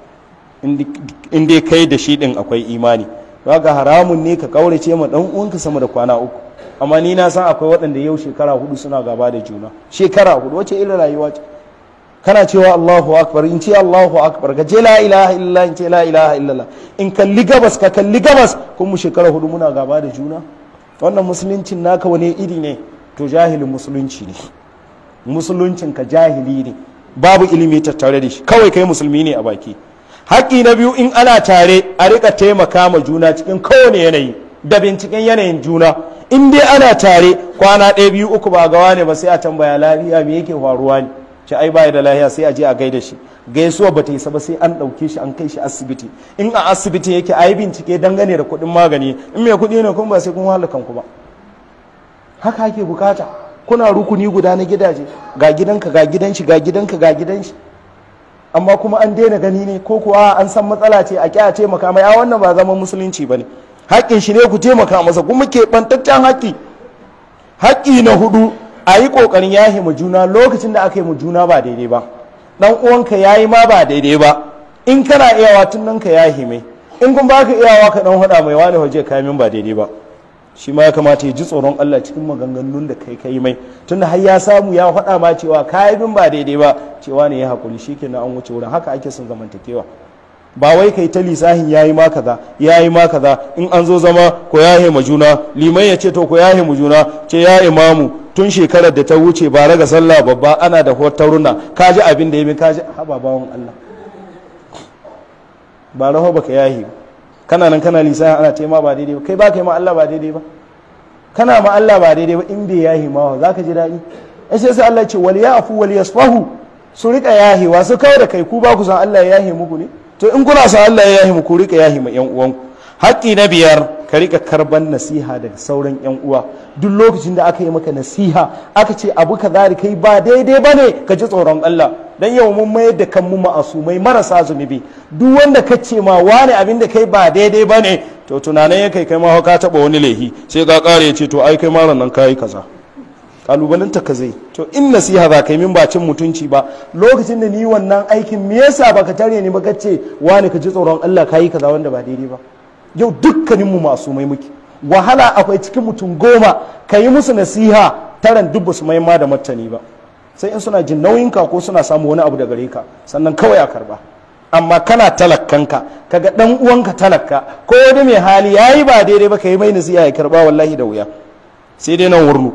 in dai kai da shi din akwai imani ga haramun ne ka kaurace ma dan uwanka sama da kwana uku amma ni na san akwai waɗanda yau shekara hudu suna gaba da juna shekara hudu wace irin rayuwa ce kana cewa Allahu akbar in ce Allahu akbar ka je la ilaha illallah in ce la ilaha illallah in kalli gabas ka kalli gabas kun mu shekara hudu muna gaba da juna wannan musuluncin naka wani iri ne to jahilin musulunci ne musuluncin ka jahili ne babu ilimi tattare da shi kawai kai musulmi ne a baki haƙƙi na biyu in ana tare a rika taimaka ma juna cikin kowane yanayi da binciken yanayin juna in dai ana tare kwana ɗaya biyu uku ba gawa ne ba sai a tambaya lafiya me yake faruwa ne ce ai baya da lafiya sai a je a gaida shi gaisuwa ba ta yi ba sai an ɗauke shi an kai shi asibiti in a asibiti yake a yi bincike dangane da kuɗin magani in mai kuɗi ne kuma ba sai kun wahala kanku ba haka ake bukata kuna rukuni guda na gidaje ga gidanka ga gidan shi ga gidanka ga gidan shi amma kuma an daina gani ne ko kuwa an san matsala ce a kya taimaka mai a wannan ba zaman musulunci ba ne haƙƙin shi ne ku taimaka masa kuma ke ɓantaccen haƙƙi haƙƙi na hudu a yi ƙoƙarin yahi mu juna lokacin da aka yi mu juna ba daidai ba dan uwanka ya yi ma ba daidai ba in kana iyawa tun nan ka yahi mai in kun baka iyawa ka dan hada mai wani waje kayan ba daidai ba shi ma ya kamata ya ji tsoron Allah cikin maganganun da kai kai mai tunda har ya samu ya faɗa ma cewa kayan ba daidai ba cewa ne ya hakuri shikenan an wuce wurin haka ake son zamantakewa ba wai kai ta lisahin yayi ma kaza yayi ma kaza in an zo zama ko yahe ma juna liman ya ce to ko yahe mu juna ce ya imamu tun shekarar da ta wuce ba raga sallah babba ana da hotaruna ka ji abin da ya bi ka ji haba bawon Allah ba raho baka yahi kana nan kana lisahin ana tema ba daidai ba kai ba kai ma Allah ba daidai ba kana ma Allah ba daidai ba in bai yahi ma za ka ji daɗi sai sai Allah ce wal ya'fu wal yasfahu su rika yahewa su kawai da kai ku ba ku san Allah ya yahe muku ne to in kuna san Allah ya yahi muku rika yahi ma yan uwanku haƙƙi na biyar ka rika karban nasiha daga sauran yan uwa duk lokacin da aka yi maka nasiha aka ce abu ka zari kai ba daidai bane ka ji tsoron Allah dan yau mun mayar da kanmu ma'asumai marasa zunubi duk wanda ka ce ma wani abin da kai ba daidai bane to tunanin ya kai kai ma ka taba wani laihi sai ka kare ya ce to ai kai ma nan kai kaza kalubalanta ka zai to in nasiha za ka yi min bacin mutunci ba lokacin da ni wannan aikin me yasa baka tare ni ba ka ce wani ka ji tsoron Allah ka yi kaza wanda ba daidai ba yau dukkanin mu masu mai muke wahala akwai cikin mutum goma ka yi musu nasiha taran duk ba su mai ma da martani ba sai in suna jin nauyin ka ko suna samu wani abu da gare ka sannan kawai a karba amma kana talakkanka kaga dan uwanka talakka ko wani mai hali yayi ba daidai ba ka yi mai nasiha ya karba wallahi da wuya sai dai nan wurnu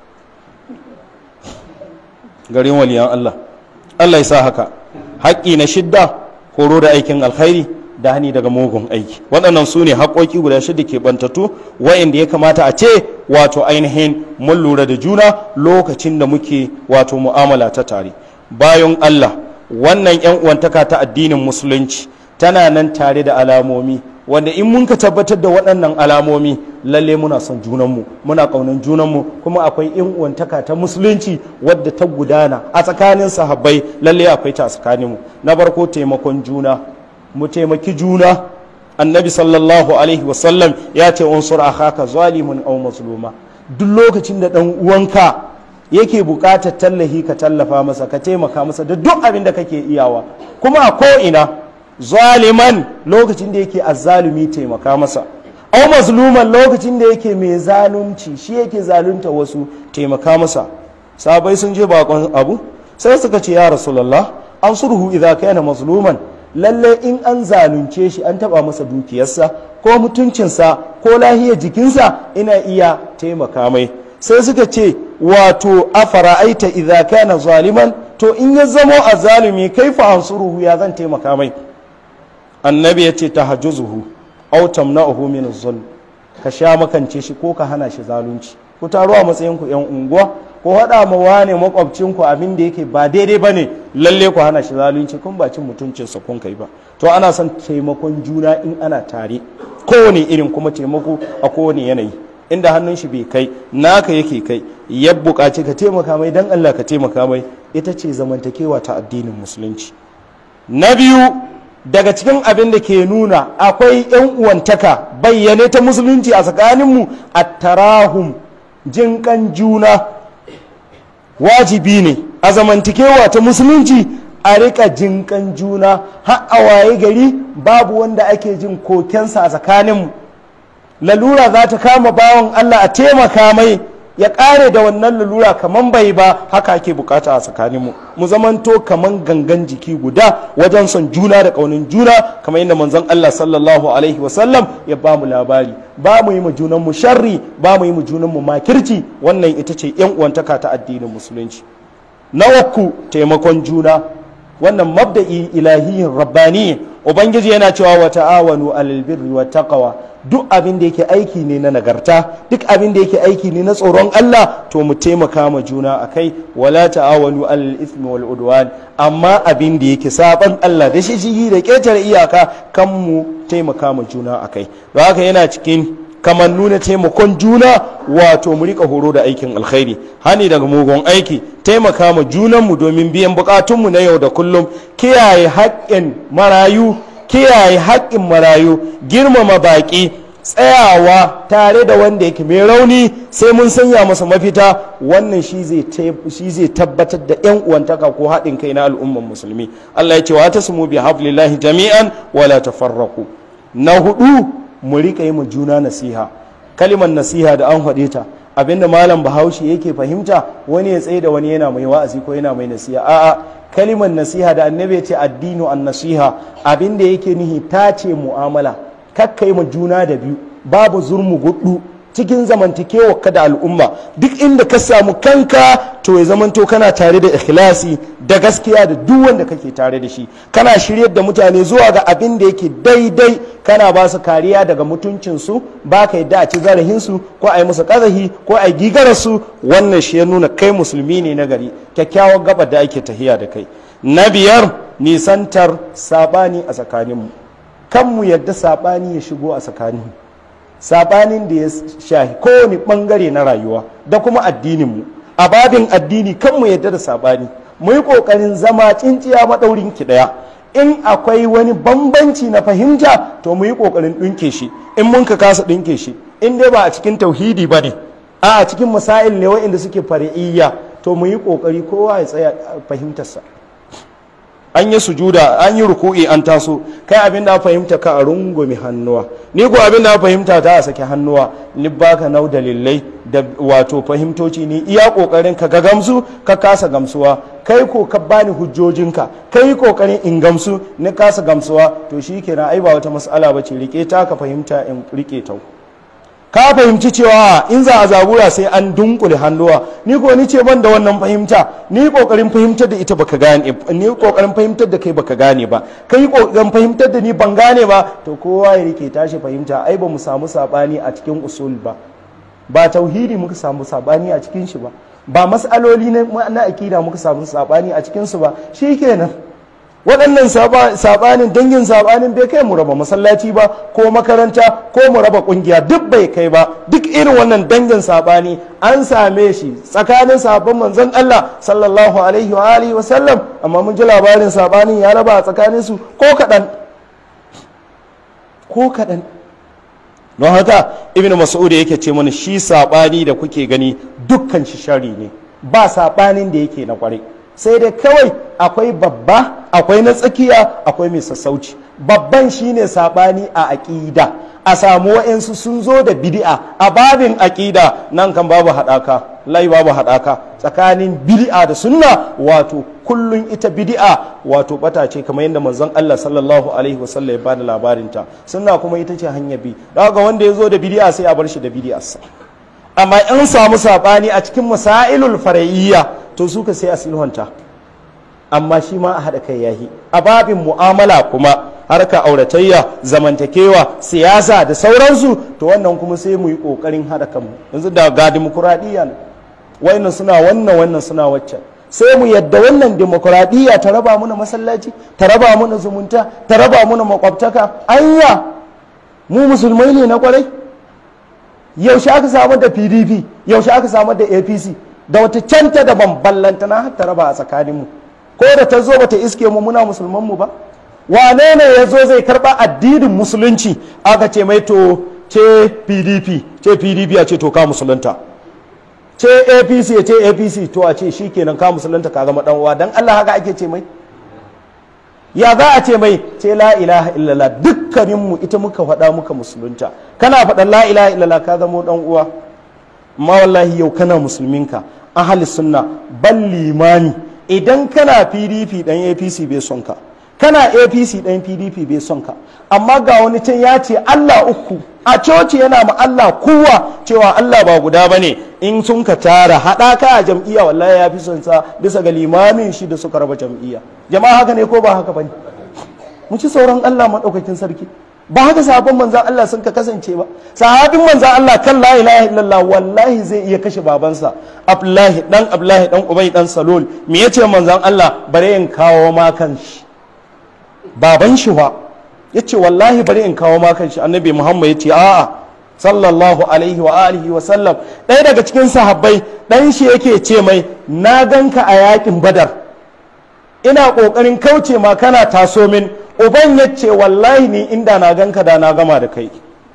garin waliyan Allah Allah ya sa haka haƙƙi na shidda horo da aikin alkhairi da hani daga mugun aiki waɗannan su ne haƙoƙi guda shida ke bantatu wa'inda ya kamata a ce wato ainihin mun lura da juna lokacin da muke wato mu'amala ta tare bayan Allah wannan 'yan uwantaka ta addinin musulunci tana nan tare da alamomi wanda in mun ka tabbatar da waɗannan alamomi lalle muna son junanmu muna ƙaunar junanmu kuma akwai in uwantaka ta musulunci wadda ta gudana a tsakanin sahabbai lalle akwai ta a tsakaninmu na farko taimakon juna mu taimaki juna annabi sallallahu alaihi wasallam ya ce unsur akhaka zalimun aw mazluma duk lokacin da dan uwanka yake buƙatar tallahi ka tallafa masa ka taimaka masa da duk abin da kake iyawa kuma a ko ina zaliman lokacin da yake azzalumi taimaka masa au mazluman lokacin da yake mai zalunci shi yake zalunta wasu taimaka masa sabai sun je bakon abu sai suka ce ya rasulullah an sulhu idza kana mazluman lalle in an zalunce shi an taba masa dukiyarsa ko mutuncinsa ko lahiyar jikinsa ina iya taimaka mai sai suka ce wato afara'aita idza kana zaliman to in ya zamo a zalumi kaifa ansuruhu ya zan taimaka mai annabi ya ce ta hajjuzuhu au tamna'uhu min zulm ka sha makance shi ko ka hana shi zalunci ku taro a matsayin ku yan unguwa ko haɗa ma wane makwabcin ku abin da yake ba daidai bane lalle ku hana shi zalunci kun ba cin mutuncin sa kun kai ba to ana son taimakon juna in ana tare kowane irin kuma taimako a kowane yanayi inda hannun shi bai kai naka yake kai ya buƙaci ka taimaka mai dan Allah ka taimaka mai ita ce zamantakewa ta addinin musulunci na biyu daga cikin abin da ke nuna akwai 'yan uwantaka bayyane ta musulunci a tsakaninmu a tarahum jinkan juna wajibi ne a zamantakewa ta musulunci a rika jinkan juna har a waye gari babu wanda ake jin kokensa a tsakaninmu lalura za ta kama bawan allah a taimaka mai ya kare da wannan lalura kaman bai ba haka ake bukata a tsakaninmu mu zamanto kaman gangan jiki guda wajen son juna da kaunin juna kamar yadda manzon Allah sallallahu alaihi wasallam ya ba mu labari ba mu yi mu junan mu sharri ba mu yi mu junan mu makirci wannan ita ce yan uwantaka ta addinin musulunci na uku taimakon juna wannan mabda'i ilahiyin rabbani ubangiji yana cewa wa ta'awanu alal birri wa taqwa duk abin da yake aiki ne na nagarta duk abin da yake aiki ne na tsoron Allah to mu taimaka ma juna akai wala ta'awanu alal ithmi wal udwan amma abin da yake saban Allah da shi da ketare iyaka kan mu taimaka ma juna akai don haka yana cikin kamar nuna taimakon juna wato mu rika horo da aikin alkhairi hani daga mugun aiki taimaka ma junanmu domin biyan bukatunmu na yau da kullum kiyaye haƙƙin marayu kiyaye haƙƙin marayu girmama baƙi tsayawa tare da wanda yake mai rauni sai mun sanya masa mafita wannan shi zai tabbatar da yan uwantaka ko haɗin kai na al'umman musulmi Allah ya ce wa tasmu bi hablillahi jami'an wala tafarraqu na hudu mu rika yi mu juna nasiha kalimar nasiha da an faɗe ta abinda malam bahaushe yake fahimta wani ya tsaye da wani yana mai wa'azi ko yana mai nasiha a'a kalimar nasiha da annabi ya ce addinu an nasiha abinda yake nihi ta ce mu'amala kakkai ma juna da biyu babu zurmu gudu cikin zamantakewa ka da al'umma duk inda ka samu kanka to ya zamanto kana tare da ikhlasi da gaskiya da duk wanda kake tare da shi kana shiryar da mutane zuwa ga abin da yake daidai kana ba su kariya daga mutuncinsu ba ka yadda a ci zarahinsu ko a yi musu ƙazahi ko a yi gigararsu wannan shi ya nuna kai musulmi ne na gari kyakkyawar gaba da ake tahiya da kai na biyar nisantar sabani a tsakaninmu kan mu yadda sabani ya shigo a tsakaninmu sabanin da ya shahi kowane bangare na rayuwa da kuma addininmu a babin addini kan mu yadda da sabani mu yi kokarin zama tsinciya maɗaurin ki ɗaya in akwai wani bambanci na fahimta to mu yi kokarin ɗinke shi in mun ka kasa ɗinke shi in dai ba a cikin tauhidi ba ne a cikin masail ne waɗanda suke fari'iyya to mu yi kokari kowa ya tsaya fahimtarsa an yi sujuda an yi ruku'i an taso kai abin da fahimta ka a rungume hannuwa ni ko abin da fahimta ta a sake hannuwa ni baka nau dalilai da wato fahimtoci ni iya kokarin ka ga gamsu ka kasa gamsuwa kai ko ka bani hujjojinka kai kokarin in gamsu ni kasa gamsuwa to shikenan ai ba wata mas'ala bace rike ta ka fahimta in rike ta ka fahimci cewa in za a zabura sai an dunkule hannuwa ni ko ni ce ban da wannan fahimta ni kokarin fahimtar da ita baka gane ni kokarin fahimtar da kai baka gane ba kai kokarin fahimtar da ni ban gane ba to kowa ya rike tashi fahimta ai ba mu samu sabani a cikin usul ba ba tauhidi muka samu sabani a cikin shi ba ba mas'aloli na akida muka samu sabani a cikin su ba shikenan waɗannan sabanin dangin sabanin bai kai mu raba masallaci ba ko makaranta ko mu raba ƙungiya duk bai kai ba duk irin wannan dangin sabani an same shi tsakanin sabon manzon Allah sallallahu alaihi wa alihi wa sallam amma mun ji labarin sabanin ya raba a tsakanin su ko kaɗan ko kaɗan don haka ibnu mas'ud yake ce mana shi sabani da kuke gani dukkan shi shari ne ba sabanin da yake na kwarai sai dai kawai akwai babba akwai na tsakiya akwai mai sassauci babban shine sabani a aƙida a samu wa'yansu sun zo da bid'a a babin aƙida nan kan babu haɗaka lai babu haɗaka tsakanin bid'a da sunna wato kullun ita bid'a wato bata ce kamar yadda manzon Allah sallallahu alaihi wasallam ya bada labarinta sunna kuma ita ce hanyar bi daga wanda ya zo da bid'a sai a bar shi da bid'arsa amma in samu sabani a cikin masailul fara'iyya to su ka sai a sulhunta amma shi ma a haɗa kai yahi a babin mu'amala kuma harka auratayya zamantakewa siyasa da sauransu to wannan kuma sai mu yi ƙoƙarin haɗa kanmu yanzu da ga dimokuraɗiyya ne wannan suna wannan wannan suna waccan sai mu yadda wannan dimokuraɗiyya ta raba mana masallaci ta raba mana zumunta ta raba mana makwabtaka anya mu musulmai ne na kwarai yaushe aka samu da pdp yaushe aka samu da apc da wata canta da bamballanta na har ta raba a tsakaninmu ko da ta zo bata iske mu muna musulman mu ba wane ne ya zo zai karba addinin musulunci aka ce mai to ce pdp ce pdp a ce to ka musulunta ce apc ya ce apc to a ce shi kenan ka musulunta ka zama uwa dan allah haka ake ce mai ya za a ce mai ce la ilaha illallah dukkaninmu ita muka faɗa muka musulunta kana faɗan la ilaha illallah ka zama dan uwa amma wallahi yau kana musulminka ahli sunna ban limani idan kana pdp dan apc bai son ka kana apc dan pdp bai son ka amma ga wani can ya ce allah uku a coci yana ma allah kowa cewa allah ba guda ba ne in sun ka tara haɗaka a jam'iyya wallahi ya fi son sa bisa ga limamin shi da suka raba jam'iyya jama'a haka ne ko ba haka ba ne mu ci sauran allah maɗaukakin sarki ba haka sahabban manzan Allah sun ka kasance ba sahabin manzan Allah kan la ilaha illallah wallahi zai iya kashe babansa Abdullahi dan Abdullahi dan Ubay dan Salul me yace manzan Allah bare in kawo ma kan shi baban shi wa yace wallahi bare in kawo ma kan shi annabi Muhammad yace a'a sallallahu alaihi wa alihi wa sallam ɗaya daga cikin sahabbai dan shi yake ce mai na ganka a yakin badar ina kokarin kauce ma kana taso min uban ya ce wallahi ni inda na ganka da na gama da kai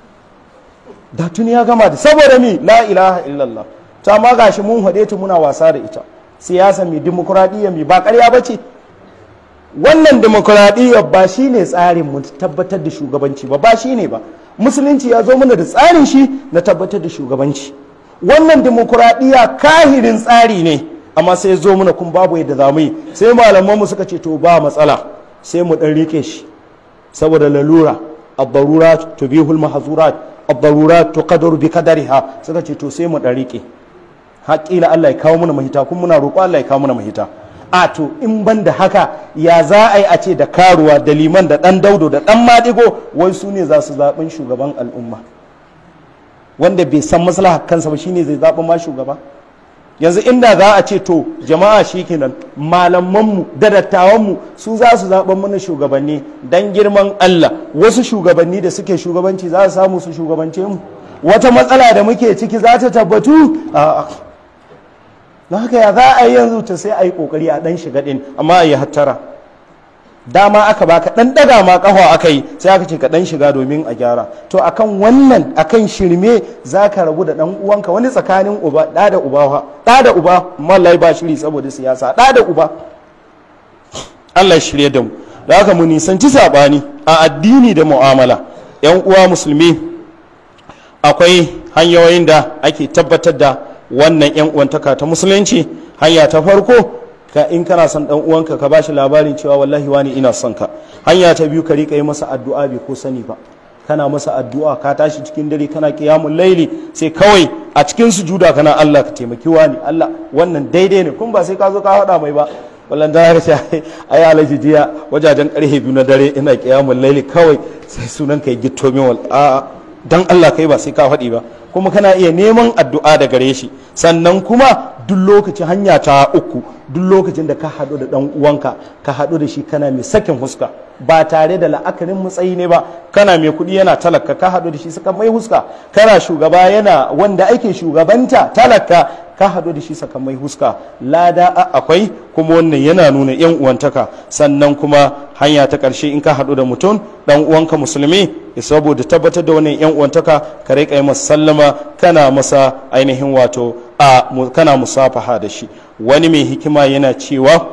da tuni ya gama da saboda mi la ilaha illallah ta ma gashi mun haɗe ta muna wasa da ita siyasa mi dimokuraɗiyya mi ba ƙarya ba ce wannan dimokuraɗiyya ba shi ne tsarin mu tabbatar da shugabanci ba ba shi ne ba musulunci ya zo mana da tsarin shi na tabbatar da shugabanci wannan dimokuraɗiyya kahirin tsari ne amma sai zo mana kun babu yadda za mu yi sai malamanmu suka ce to ba matsala sai mu ɗan rike shi saboda lalura abbarurat tubihul mahzurat abbarurat tuqadaru bi qadariha suka ce to sai mu ɗan rike haƙila Allah ya kawo mana mahita kun muna roƙo Allah ya kawo mana mahita a to in ban da haka ya za a yi a ce da karuwa da liman da ɗan daudo da ɗan maɗigo wai su ne za su zaɓin shugaban al'umma wanda bai san maslaha kansa ba shine zai zaɓi ma shugaba yanzu inda za a ce to jama'a shi kenan malamanmu da dattawanmu su za su zaɓen mana shugabanni don girman Allah wasu shugabanni da suke shugabanci za su samu su shugabance mu wata matsala da muke ciki za ta tabbatu a na haka ya za a yi yanzu ta sai a yi kokari a dan shiga din amma a yi hattara dama aka baka dan daga ma kafa aka yi sai aka ce ka dan shiga domin a gyara to akan wannan akan shirme za ka rabu da dan uwanka wani tsakanin uba da da uba da da uba mallai ba shiri saboda siyasa da da uba Allah shirye da mu da haka mu nisanci sabani a addini da mu'amala yan uwa musulmi akwai hanyoyin da ake tabbatar da wannan yan uwantaka ta musulunci hanya ta farko ka in kana son dan uwanka ka bashi labarin cewa wallahi wani ina son ka hanya ta biyu ka rika yi masa addu'a bai ko sani ba kana masa addu'a ka tashi cikin dare kana qiyamul laili sai kawai a cikin sujuda kana Allah ka taimaki wani Allah wannan daidai ne kun ba sai ka zo ka faɗa mai ba wallan da ka ce ai alaji jiya wajajen karfe biyu na dare ina qiyamul laili kawai sai sunan ka yi gitto min wal a'a dan Allah kai ba sai ka faɗi ba kuma kana iya neman addu'a da gare shi sannan kuma duk lokacin hanya ta uku duk lokacin da ka haɗu da ɗan uwanka ka haɗu da shi kana mai sakin huska ba tare da la'akarin matsayi ne ba kana mai kuɗi yana talaka ka haɗu da shi saka mai huska kana shugaba yana wanda ake shugabanta talaka ka haɗu da shi saka mai huska lada akwai kuma wannan yana nuna yan uwantaka sannan kuma hanya ta ƙarshe in ka haɗu da mutum ɗan uwanka musulmi saboda tabbatar da wannan yan uwantaka ka riƙa yi masa sallama kana masa ainihin wato a kana musafaha da shi wani mai hikima yana cewa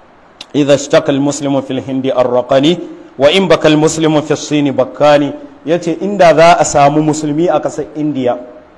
idza ishtaka almuslimu fil hindi arraqani wa in baka almuslimu fi sini bakkani yace inda za a samu musulmi a ƙasar indiya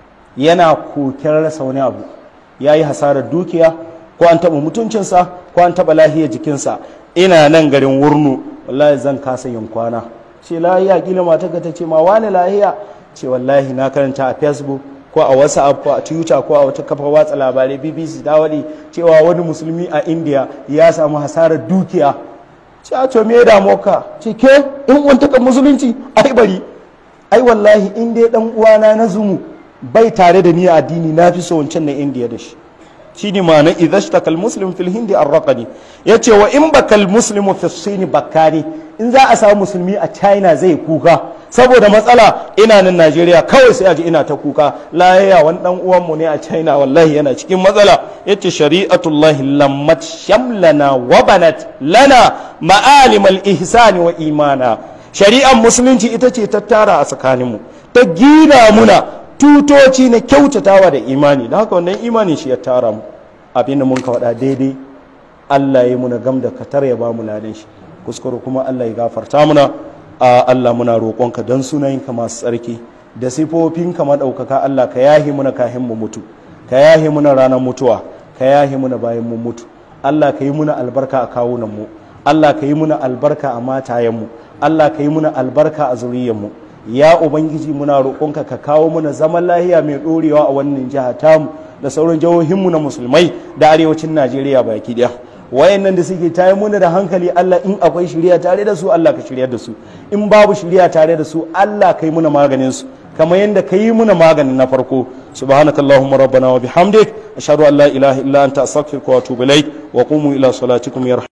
yana koken rasa wani abu yayi hasarar dukiya ko an taɓa mutuncinsa ko an taɓa lahiyar jikinsa ina nan garin wurnu wallahi zan kasa yin kwana ce lahiya kila mata ta ce ma wani lahiya ce wallahi na karanta a facebook ko a whatsapp ko a twitter ko a wata kafa watsa labarai bbc ta wadi cewa wani musulmi a india ya samu hasarar dukiya ce a to me da moka ce ke in wantaka musulunci ai bari ai wallahi in dai dan uwana na zumu bai tare da ni a addini na fi so wancan na india da shi shi ne ma'ana idhashtaka almuslim fil hindi arraqani yace wa in bakal muslimu fi sin bakani in za a samu musulmi a china zai kuka saboda matsala ina nan najeriya kawai sai a ji ina ta kuka layaya wani dan uwanmu ne a china wallahi yana cikin matsala yace shari'atullahi lammat shamlana wa banat lana ma'alim al-ihsani wa imana shari'ar musulunci ita ce ta tara a tsakaninmu ta gina muna tutoci na kyautatawa da imani da haka wannan imani shi ya tara mu abin da mun ka faɗa daidai Allah ya muna gam da katar ya ba mu ladan shi kuskure kuma Allah ya gafarta muna a Allah muna roƙonka don sunayenka masu tsarki da sifofinka maɗaukaka Allah ka yahi muna kahin mu mutu ka yahi muna ranar mutuwa ka yahi muna bayan mu mutu Allah ka yi muna albarka a kawunan mu Allah ka yi muna albarka a matayen mu Allah ka yi muna albarka a zuriyar mu ya ubangiji muna roƙonka ka kawo mana zaman lahiya mai ɗorewa a wannan jiha tamu da sauran jihohinmu na musulmai da arewacin najeriya baki ɗaya wayannan da suke tayi muna da hankali allah in akwai shirya tare da su allah ka shirya da su in babu shirya tare da su allah ka yi muna maganin su kamar yadda ka yi muna maganin na farko subhanakallahumma rabbana wa bihamdik ashhadu an la ilaha illa anta astaghfiruka wa atubu ilaik wa qumu ila salatikum yarham